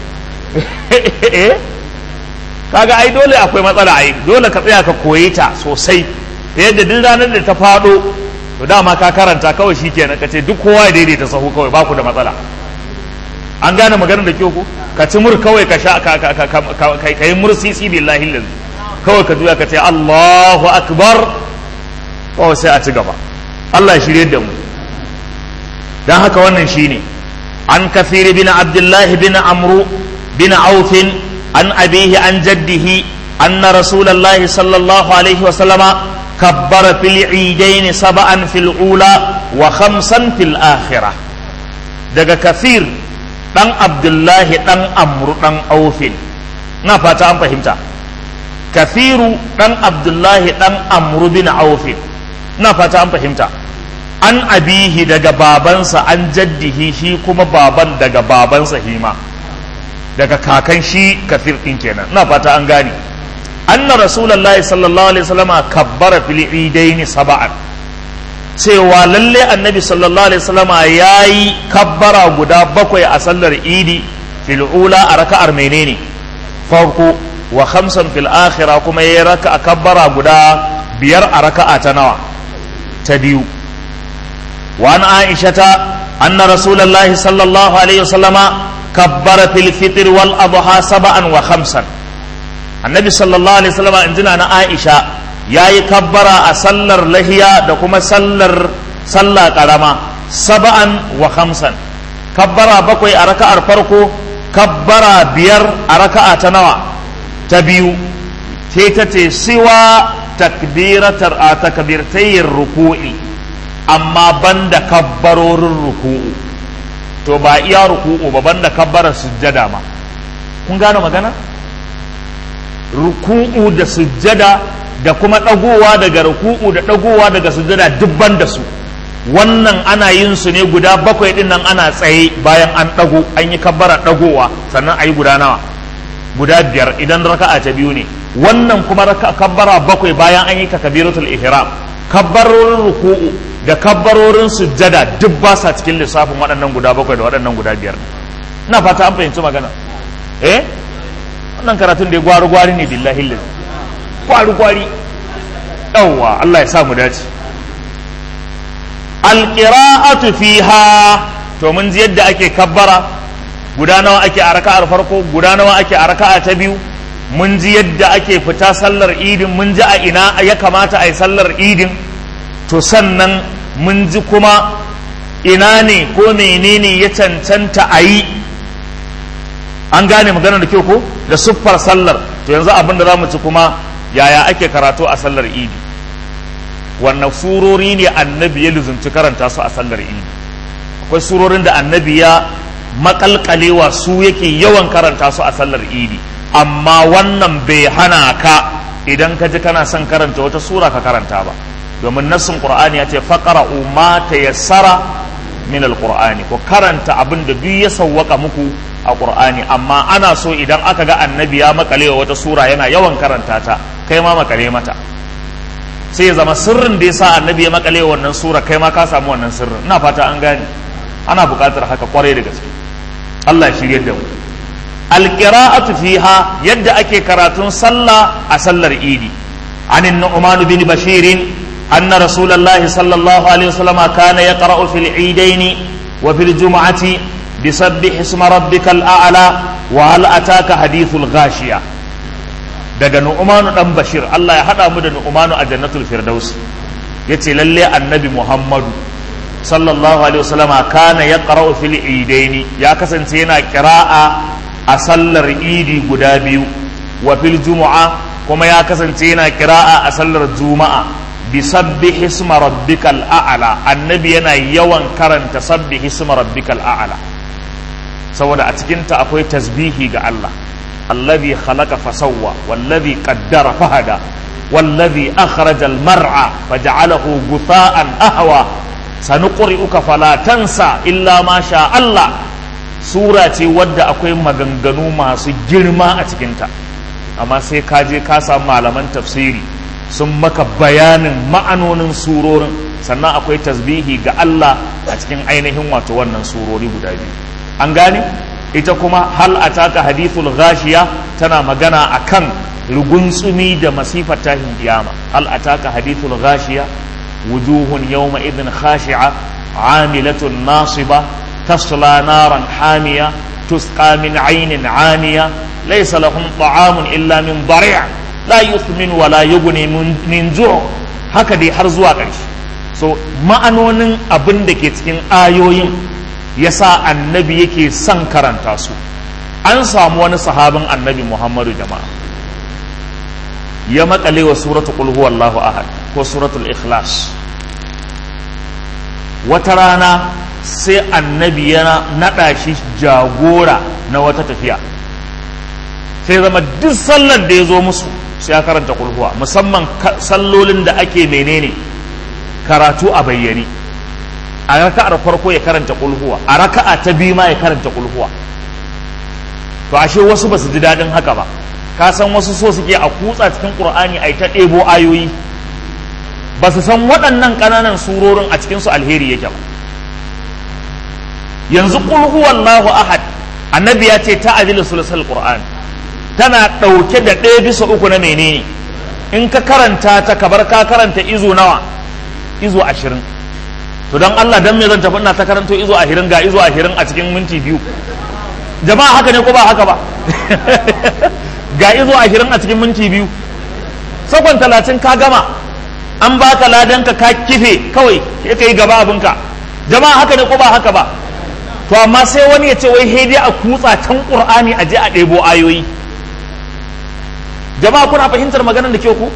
kaga ai dole akwai matsala ai dole ka tsaya ka koyi ta sosai da yadda duk ranar da ta faɗo to dama ka karanta kawai shikenan ka ce duk kowa ya daidaita sahu kawai baku da matsala an gane maganar da kyau ko ka ci mur kawai ka sha ka ka ka ka yi mursisi billahi lillahi kawai ka juya ka ce Allahu akbar kawai sai a ci gaba Allah ya shirye da mu dan haka wannan shine an kafiri bin abdullahi bin amru bin aufin عن أبيه عن جده أن رسول الله صلى الله عليه وسلم كبر في العيدين سبعا في الأولى وخمسا في الآخرة daga kafir ɗan abdullahi ɗan amru ɗan aufin na fata an fahimta kafiru ɗan abdullahi ɗan amru bin aufin na fata an fahimta an abihi daga babansa an jaddihi shi kuma baban daga babansa hima daga kakan shi kafir din kenan ina fata an gane anna rasulullahi sallallahu alaihi wasallama kabbara fil idaini sab'an cewa lalle annabi sallallahu alaihi wasallama yayi kabbara guda bakwai a sallar idi fil ula a raka'ar menene farko wa khamsan fil akhira kuma yayi raka'a kabbara guda biyar a raka'a ta nawa ta biyu wa an aishata anna rasulullahi sallallahu alaihi wasallama كبر في الفطر والأضحى سبعا وخمسا النبي صلى الله عليه وسلم عندنا أنا عائشة يا يكبر أسلر لهيا دكما سلر صلى قرما سبعا وخمسا كبر بكوي أركا أرفركو كبر بير أركا أتنوى تبيو تيتتي سوى تكبيرة تكبيرتي الركوع أما بند كبرور الركوع to ba iya ruku'u ba banda kabbara sujjada ma kun gane magana ruku'u da sujjada da kuma ɗagowa daga ruku'u da ɗagowa daga sujjada dubban da su wannan ana yin su ne guda bakwai din nan ana tsaye bayan an ɗago an yi kabbara ɗagowa sannan a yi guda nawa guda biyar idan raka'a ta biyu ne wannan kuma raka kabbara bakwai bayan an yi takabiratul ihram kabbarorin ruku'u da kabbarorin sujjada duk ba sa cikin lissafin waɗannan guda bakwai da waɗannan guda biyar ina fata an fahimci magana eh wannan karatun da ya gwari gwari ne billahi lillahi gwari gwari yawwa Allah ya sa mu dace alqira'atu fiha to mun ji yadda ake kabbara guda nawa ake a raka'ar farko guda nawa ake a raka'a ta biyu mun ji yadda ake fita sallar idin mun ji a ina ya kamata a yi sallar idin to sannan mun ji kuma ina ne ko menene ya cancanta a yi an gane magana da kyau ko da siffar sallar to yanzu abin da za mu ci kuma yaya ake karatu a sallar idi wannan surori ne annabi ya luzumci karanta su a sallar idi akwai surorin da annabi ya makalkalewa su yake yawan karanta su a sallar idi amma wannan bai hana ka idan ka ji kana son karanta wata sura ka karanta ba domin nassin qur'ani ya ce faqra'u ma tayassara min alqur'ani ko karanta abin da duk ya sawwaka muku a qur'ani amma ana so idan aka ga annabi ya makalewa wata sura yana yawan karanta ta kai ma makale mata sai ya zama sirrin da yasa annabi ya makalewa wannan sura kai ma ka samu wannan sirrin ina fata an gane ana buƙatar haka kwarai da gaske Allah ya shirye da mu alqira'atu fiha yadda ake karatun sallah a sallar idi عن النعمان بن بشير أن رسول الله صلى الله عليه وسلم كان يقرأ في العيدين وفي الجمعة بسبح اسم ربك الأعلى وهل أتاك حديث الغاشية daga nu'manu dan bashir Allah ya hada mu da nu'manu a jannatul firdaus yace lalle annabi muhammadu sallallahu alaihi wasallam kana yaqra'u fil idaini ya kasance yana qira'a a sallar idi guda biyu wa fil jumu'a kuma ya kasance yana qira'a a sallar juma'a bi sabbi hisma rabbikal a'la annabi yana yawan karanta sabbi hisma rabbikal a'la saboda a cikin ta akwai tasbihi ga Allah alladhi khalaqa fasawwa wallazi qaddara fahada wallazi akhraja al-mar'a faj'alahu gutha'an ahwa sanuqri'uka fala tansa illa ma sha Allah sura ce wadda akwai maganganu masu girma a cikinta amma sai ka je ka samu malaman tafsiri sun maka bayanin ma'anonin surorin sannan akwai tasbihi ga Allah a cikin ainihin wato wannan surori guda biyu an gane ita kuma hal ataka hadithul ghashiya tana magana akan rugunsumi da masifar tashin kiyama hal ataka hadithul ghashiya wujuhun yawma idhin khashi'a amilatun nasiba tasla naran hamiya tusqa min aynin aniya laysa lahum ta'amun illa min dari' la yuthmin wa la yughni min ju' haka dai har zuwa ƙarshe so ma'anonin abin da ke cikin ayoyin yasa annabi yake son karanta su an samu wani sahabin annabi muhammadu jama'a ya makale wa suratu qul huwallahu ahad ko suratul ikhlas wata rana sai annabi ya naɗa shi jagora na wata tafiya sai zama duk sallar da ya zo musu sai ya karanta kulhuwa musamman sallolin da ake menene karatu a bayyane a raka'ar farko ya karanta kulhuwa a raka'a ta biyu ma ya karanta kulhuwa to ashe wasu ba su ji daɗin haka ba ka san wasu so suke a kutsa cikin qur'ani a ta ɗebo ayoyi ba su san waɗannan ƙananan surorin a cikinsu alheri yake ba yanzu kulhu wallahu ahad annabi ya ce ta ajilu sulsul qur'an tana ɗauke da ɗaya bisa uku na menene in ka karanta ta kabar ka karanta izo nawa izo ashirin to don Allah dan me zan tafi ina ta karanto izo ashirin ga izo ashirin a cikin minti biyu jama'a haka ne ko ba haka ba ga izo ashirin a cikin minti biyu sakon talatin ka gama an baka ladanka ka kife kawai sai ka yi gaba abinka jama'a haka ne ko ba haka ba to amma sai wani ya ce wai hei dai a kutsa can qur'ani a je a ɗebo ayoyi jama'a kuna fahimtar maganar da ke ku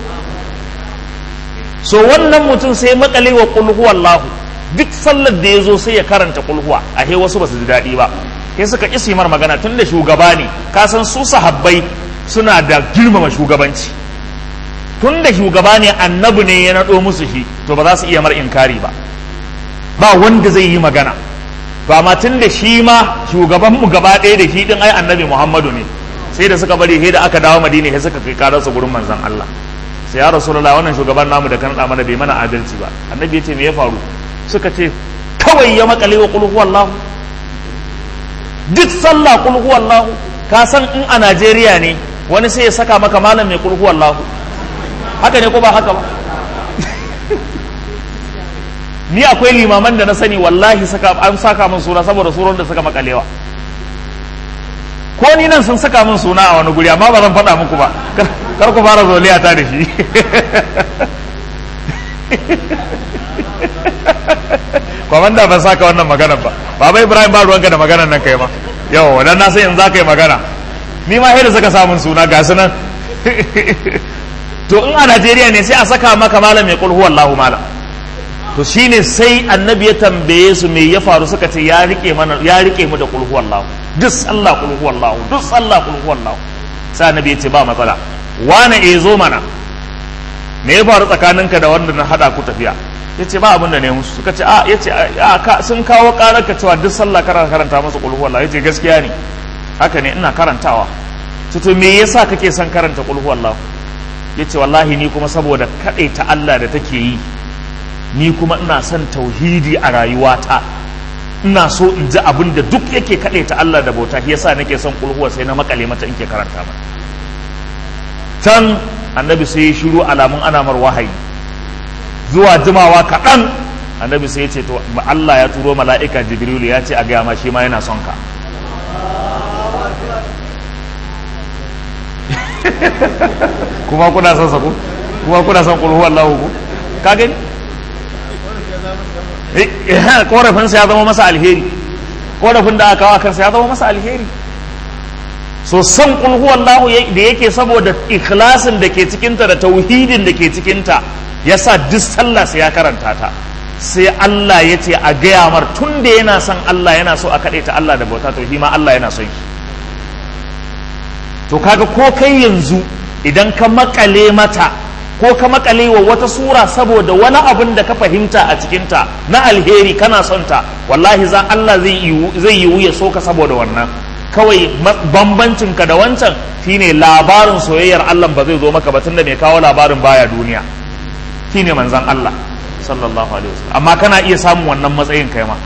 so wannan mutum sai makale wa qul huwallahu duk sallar da ya zo sai ya karanta qul huwa a he wasu ba su ji daɗi ba sai suka isi mar magana tun da shugaba ne ka san su sahabbai suna da girmama shugabanci tun da shugaba ne annabi ne ya naɗo musu shi to ba za su iya mar inkari ba ba wanda zai yi magana to amma tun da shi ma shugaban mu gaba ɗaya da shi din ai annabi muhammadu ne sai da suka bari sai da aka dawo madina sai suka kai karar su gurin manzon Allah sai ya rasulullah wannan shugaban namu da kan mana bai mana adalci ba annabi ya ce me ya faru suka ce kawai ya makale wa qul huwallahu duk sallah qul huwallahu ka san in a Najeriya ne wani sai ya saka maka malam mai qul huwallahu haka ne ko ba haka ba ni akwai limaman da na sani wallahi saka an saka min suna saboda suran da suka makalewa ko ni nan sun saka min suna a wani guri amma ba zan faɗa muku ba kar ku fara zoliya ta da shi kwamanda ban saka wannan magana ba baba ibrahim ba ruwanka da maganar nan kai ma yau wadan na sai in za ka yi magana ni ma da suka samun suna ga su nan to in a najeriya ne sai a saka maka malam mai kulhu wallahu malam to shine sai annabi ya tambaye su me ya faru suka ce ya rike mana ya rike mu da kulhu wallahu duk sallah kulhu wallahu duk sallah kulhu wallahu sai annabi ya ce ba matsala wane e zo mana me ya faru tsakaninka da wanda na hada ku tafiya ya ce ba abin da ne musu suka ce a ya ce sun kawo karar ka cewa duk sallah kana karanta masa kulhu wallahu ya ce gaskiya ne haka ne ina karantawa to me yasa kake son karanta kulhu wallahu ya ce wallahi ni kuma saboda ta Allah da take yi ni kuma ina son tauhidi a rayuwata ina so in ji abin da duk yake ta Allah da bauta shi yasa nake son kulhuwa sai na makale mata in ke karanta mata can annabi sai ya shiru alamun anamar wahayi zuwa jimawa kaɗan annabi sai ya ce to Allah ya turo mala'ika jibrilu ya ce a gaya ma shi ma yana son ka kuma kuna son sako kuma kuna son kulhu Allahu ku ka gani korafin sa ya zama masa alheri korafin da aka kawo kansa ya zama masa alheri so son kulhu Allahu da yake saboda ikhlasin da ke cikinta da tauhidin da ke cikinta yasa duk sallah sai ya karanta ta sai Allah ya ce a gaya mar tun da yana son Allah yana so a kaɗe ta Allah da bauta to shi ma Allah yana son shi to kaga ko kai yanzu idan ka makale mata ko ka makale wa wata sura saboda wani abin da ka fahimta a cikinta na alheri kana son ta wallahi za Allah zai yiwu ya so ka saboda wannan kawai bambancin ka da wancan shine labarin soyayyar Allah ba zai zo maka ba tunda mai kawo labarin baya duniya shine manzon Allah sallallahu alaihi wasallam amma kana iya samun wannan matsayin kai ma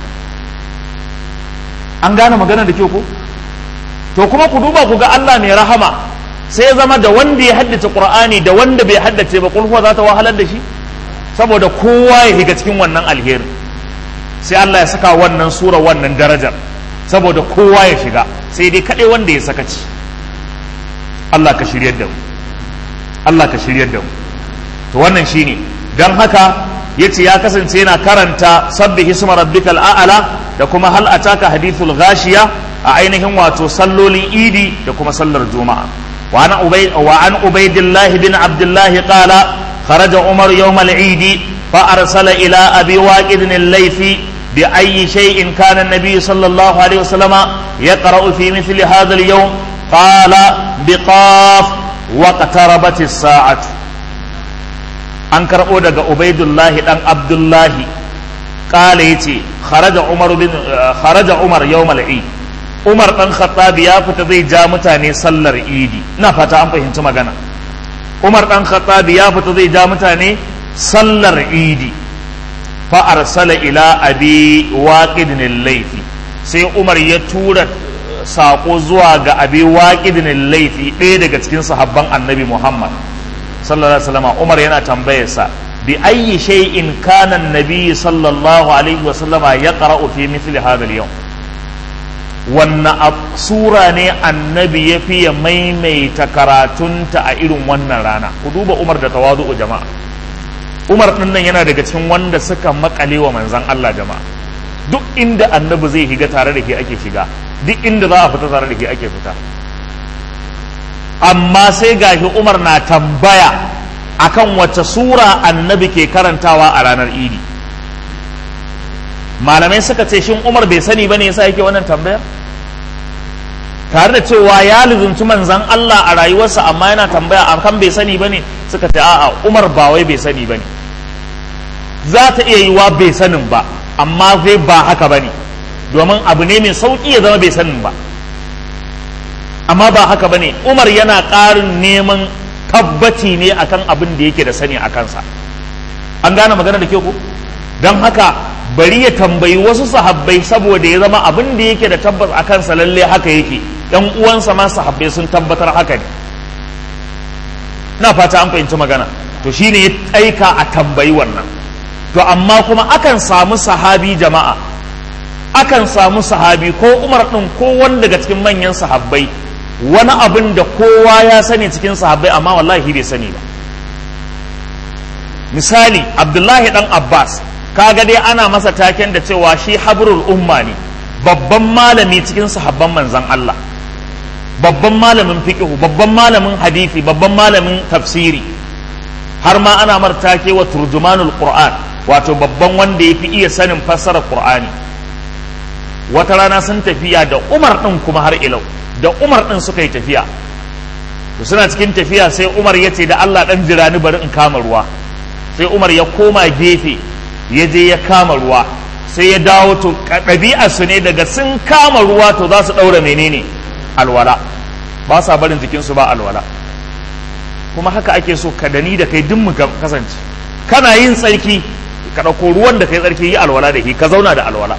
an gane magana da kyau ko to kuma ku duba ku ga Allah mai rahama sai zama da wanda ya haddace Qur'ani da wanda bai haddace ba kulhuwa za ta wahalar da shi saboda kowa ya higa cikin wannan alheri sai Allah ya saka wannan sura wannan darajar saboda kowa ya shiga sai dai kaɗai wanda ya sakaci Allah ka shiryar da mu Allah ka shiryar da mu to wannan shine dan haka yace ya kasance yana karanta sabbihi isma rabbikal a'la da kuma hal ataka hadithul ghashiya a ainihin wato sallolin idi da kuma sallar juma'a wa an ubay wa an ubaydillah bin abdullah qala kharaja umar yawm al-eid fa arsala ila abi waqid al-laythi بأي شيء كان النبي صلى الله عليه وسلم يقرأ في مثل هذا اليوم قال بقاف واقتربت الساعة an karɓo daga ubaidullahi ɗan abdullahi ƙala ya ce kharaja umar yau mal'i umar ɗan khattabi ya fita zai ja mutane sallar idi ina fata an fahimci magana umar ɗan khattabi ya fita zai ja mutane sallar idi fa arsala ila abi waqidin laifi sai umar ya tura saƙo zuwa ga abi waqidin laifi ɗaya daga cikin sahabban annabi muhammad sallallahu alaihi wasallam Umar yana tambayarsa bi ayyi shay'in kana an-nabi sallallahu alaihi wasallama yaqra'u fi mithli hadha al-yawm wannan sura ne annabi ya fiye maimaita karatunta a irin wannan rana ku duba Umar da tawadu'u jama'a Umar din nan yana daga cikin wanda suka makale wa manzon Allah jama'a duk inda annabi zai higa tare da ke ake shiga duk inda za a fita tare da ke ake fita amma sai gashi Umar na tambaya akan wace sura annabi ke karantawa a ranar idi malamai suka ce shin Umar bai sani bane yasa yake wannan tambayar tare da cewa ya lizunci manzan Allah a rayuwarsa amma yana tambaya akan bai sani bane suka ce a'a Umar ba wai bai sani bane za ta iya yiwa bai sanin ba amma zai ba haka bane domin abu ne mai sauki ya zama bai sanin ba amma ba haka bane Umar yana ƙarin neman tabbaci ne akan abin da yake da sani a kansa an gane magana da ke ku don haka bari ya tambayi wasu sahabbai saboda ya zama abin da yake da tabbas a kansa lalle haka yake yan uwansa ma sahabbai sun tabbatar haka ne na fata an fahimci magana to shine ya aika a tambayi wannan to amma kuma akan samu sahabi jama'a akan samu sahabi ko umar ɗin ko wani daga cikin manyan sahabbai wani abin da kowa ya sani cikin sahabbai amma wallahi bai sani ba misali abdullahi dan abbas kaga dai ana masa taken da cewa shi habrul umma ne babban malami cikin sahabban manzan Allah babban malamin fiqhu babban malamin hadisi babban malamin tafsiri har ma ana martake wa turjumanul qur'an wato babban wanda yafi iya sanin fassarar qur'ani wata rana sun tafiya da umar din kuma har ilau da umar din suka yi tafiya to suna cikin tafiya sai umar ya ce da Allah dan jira ni bari in kama ruwa sai umar ya koma gefe ya je ya kama ruwa sai ya dawo to ɗabi'ar su ne daga sun kama ruwa to za su ɗaura menene alwala ba sa barin jikinsu ba alwala kuma haka ake so ka dani da kai duk mu kasance kana yin tsarki ka ɗauko ruwan da kai tsarki yi alwala da shi ka zauna da alwala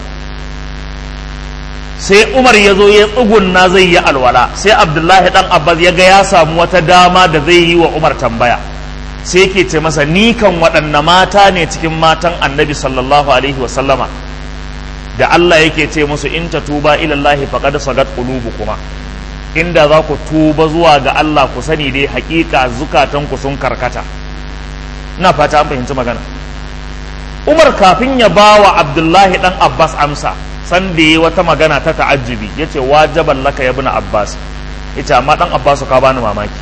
sai umar ya zo ya tsugunna zai yi alwala sai abdullahi dan abbas ya ga ya samu wata dama da zai yi wa umar tambaya sai yake ce masa ni kan waɗanne mata ne cikin matan annabi sallallahu alaihi wa sallama da Allah yake ce musu in ta tuba ilallahi faqad sagat kuma inda za ku tuba zuwa ga Allah ku sani dai hakika zukatan ku sun karkata ina fata an fahimci magana Umar kafin ya bawa Abdullahi dan Abbas amsa san da yi wata magana ta ta'ajjubi yace wajaban laka ya ibn Abbas yace amma dan Abbas ka bani mamaki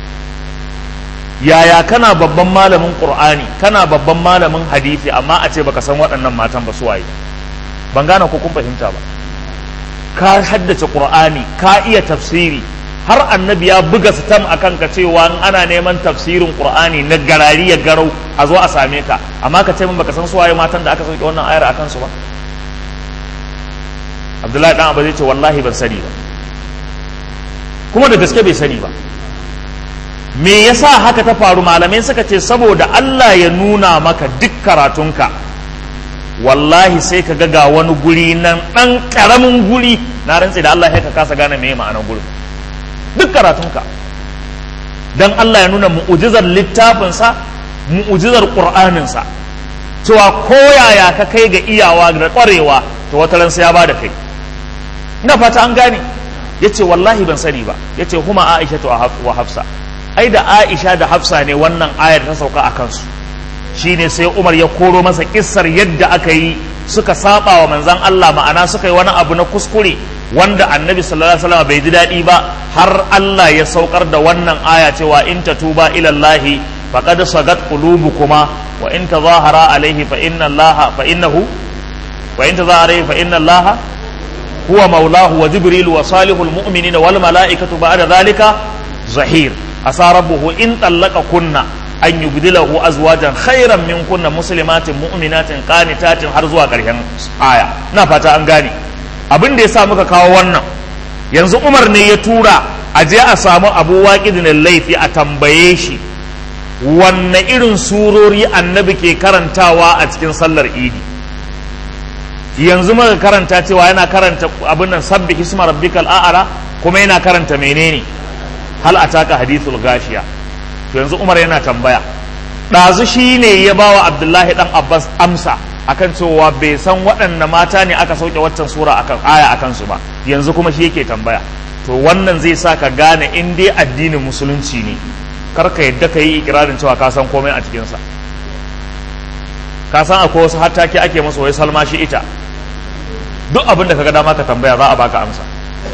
yaya kana babban malamin qur'ani kana babban malamin hadisi amma a ce baka san waɗannan matan ba su waye ban gane ko kun fahimta ba ka haddace qur'ani ka iya tafsiri har annabi ya buga sitam a kanka cewa in ana neman tafsirin qur'ani na garari ya garau a zo a same ka amma ka ce min baka san suwaye matan da aka sauke wannan ayar a kansu ba abdullahi dan abu zai ce wallahi ban sani ba kuma da gaske bai sani ba me yasa haka ta faru malamai suka ce saboda Allah ya nuna maka duk karatunka wallahi sai ka ga wani guri nan ɗan ƙaramin guri na rantse da Allah ya ka kasa gane me ma'anar gurin duk karatunka dan Allah ya nuna mu'ujizar littafinsa mu'ujizar ƙur'aninsa cewa koyaya ka kai ga iyawa da ƙwarewa to wata ran sai ya bada kai ina fata an gane yace wallahi ban sani ba yace huma Aisha wa Hafsa ai da Aisha da Hafsa ne wannan ayar ta sauka a kansu shine sai Umar ya koro masa kissar yadda aka yi suka saba wa manzan Allah ma'ana suka yi wani abu na kuskure wanda annabi sallallahu alaihi wasallam bai ji daɗi ba har Allah ya saukar da wannan aya cewa in tatuba ila Allah faqad sagat qulubukuma wa in tazahara alaihi fa inna Allah fa innahu wa in tazahara alaihi fa inna Allah huwa maulahu wa jibril wa salihul mu'minina wal mala'ikatu ba'da dhalika zahir asa rabbuhu in tallaka kunna an yubdilahu azwajan khairan min kunna muslimatin mu'minatin qanitatin har zuwa ƙarshen aya na fata an gane abin da yasa muka kawo wannan yanzu Umar ne ya tura a je a samu Abu Waqid laifi a tambaye shi wanne irin surori annabi ke karantawa a cikin sallar idi yanzu muka karanta cewa yana karanta abin nan sabbi hisma rabbikal a'ala kuma yana karanta menene hal ataka hadithul gashiya to yanzu Umar yana tambaya ɗazu shi ne ya ba wa Abdullahi ɗan Abbas amsa akan cewa bai san waɗanne mata ne aka sauke waccan sura akan aya akan su ba yanzu kuma shi yake tambaya to wannan zai sa ka gane in dai addinin musulunci ne kar ka yadda ka yi ikirarin cewa ka san komai a cikinsa ka san akwai wasu hattaki ake musu wai salma shi ita duk abin da ka ga dama ka tambaya za a baka amsa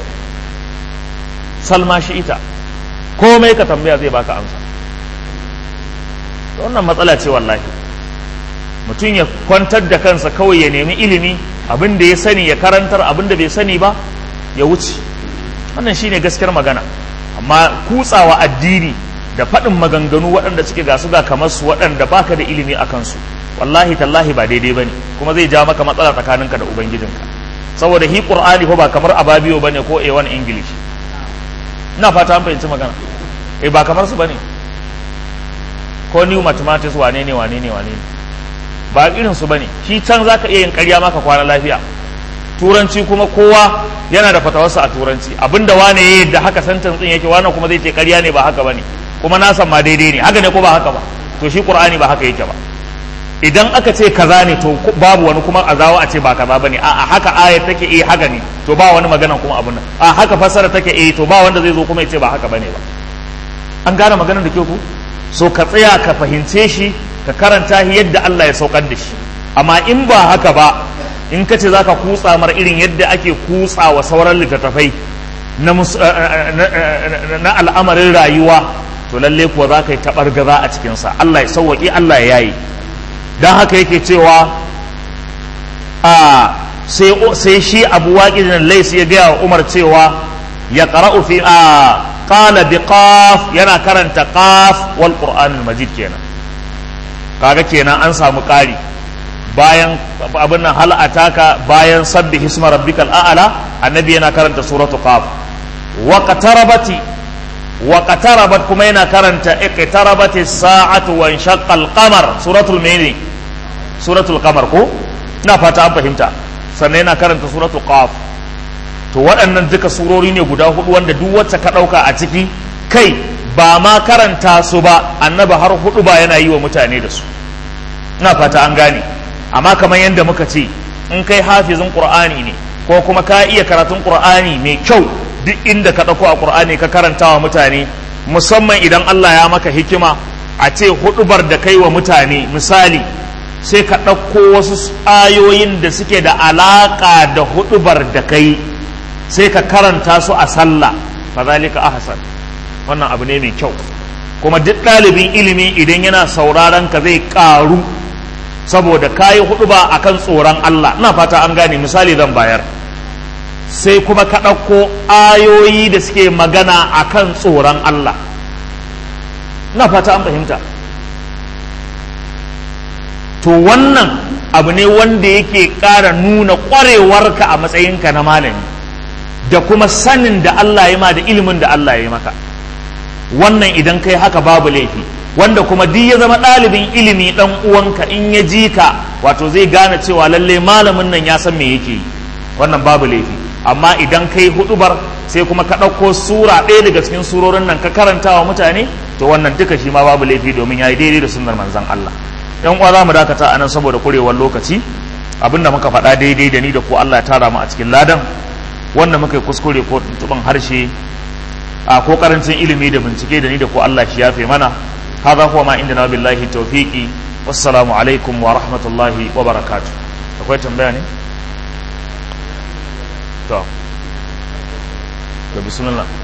salma shi ita komai ka tambaya zai baka amsa wannan matsala ce wallahi mutum ya kwantar da kansa kawai ya nemi ilimi abin da ya sani ya karantar abin da bai sani ba ya wuce wannan shine gaskiyar magana amma kutsawa addini da faɗin maganganu waɗanda suke gasu ga kamar su waɗanda baka da ilimi a kansu wallahi tallahi ba daidai bane kuma zai ja maka matsala tsakaninka da ubangijinka saboda hi qur'ani ko ba kamar ababiyo bane ko a1 english ina fata an fahimci magana eh ba kamar su bane ko new mathematics wane ne wane ne wane ne ba irin su bane shi can zaka iya yin ƙarya maka kwana lafiya turanci kuma kowa yana da fatawarsa a turanci abinda wane ya yadda haka sentence din yake wane kuma zai ce ƙarya ne ba haka bane kuma na san ma daidai ne haka ne ko ba haka ba to shi qur'ani ba haka yake ba idan aka ce kaza ne to babu wani kuma a zawo a ce ba kaza bane a haka ayat take eh haka ne to ba wani magana kuma abun nan a haka fassara take eh to ba wanda zai zo kuma ya ce ba haka bane ba an gane maganar da ke ku so ka tsaya ka fahimce shi ka karanta shi yadda Allah ya saukar da shi amma in ba haka ba in ka ce za ka kutsa mar irin yadda ake kutsa wa sauran littattafai na al'amarin rayuwa to lalle kuwa za ka yi taɓar gaza a cikinsa Allah ya sauwaƙi Allah ya yayi don haka yake cewa a sai shi abu waƙi laisi ya gaya wa umar cewa ya ƙara'u fi a qala bi qaf yana karanta qaf wal qur'anul majid kenan kaga kenan an samu ƙari bayan abin nan hal ataka bayan sabbi hisma rabbikal a'la annabi yana karanta suratu qaf wa qatarabati wa qatarabat kuma yana karanta iqtarabati sa'atu wa inshaqqa al-qamar suratul mene suratul qamar ko ina fata an fahimta sannan yana karanta suratul qaf to waɗannan duka surori ne guda hudu wanda duk wacce ka ɗauka a ciki kai ba ma karanta su ba annabi har hudu ba yana yi wa mutane da su ina fata an gane amma kamar yadda muka ce in kai hafizin qur'ani ne ko kuma ka iya karatun qur'ani mai kyau duk inda ka ɗauko a qur'ani ka karanta wa mutane musamman idan Allah ya maka hikima a ce hudubar da kai wa mutane misali sai ka ɗauko wasu ayoyin da suke da alaƙa da hudubar da kai sai ka karanta su a sallah fadhalika ahsan wannan abu ne mai kyau kuma duk ɗalibin ilimi idan yana sauraron ka zai ƙaru saboda kayi hudu ba akan tsoron Allah ina fata an gane misali zan bayar sai kuma ka ɗauko ayoyi da suke magana a kan tsoron Allah na fata an fahimta to wannan abu ne wanda yake ƙara nuna ƙwarewarka a matsayinka na malami da kuma sanin da Allah ya ma da ilimin da Allah ya maka wannan idan kai haka babu laifi wanda kuma duk ya zama ɗalibin ilimi ɗan uwanka in ya ji ka wato zai gane cewa lalle malamin nan ya san me yake yi wannan babu laifi amma idan kai hudubar sai kuma ka ɗauko sura ɗaya daga cikin surorin nan ka karanta wa mutane to wannan duka shi ma babu laifi domin ya yi daidai da sunnar manzon Allah yan uwa za mu dakata anan saboda kurewar lokaci abinda muka faɗa daidai da ni da ko Allah ya tara mu a cikin ladan wanda muka yi kuskure ko tuntuban harshe a ko karancin ilimi da bincike da ni da ko Allah shi yafe mana هذا هو ما عندنا بالله التوفيق والسلام عليكم ورحمة الله وبركاته akwai tambaya ne? to to bismillah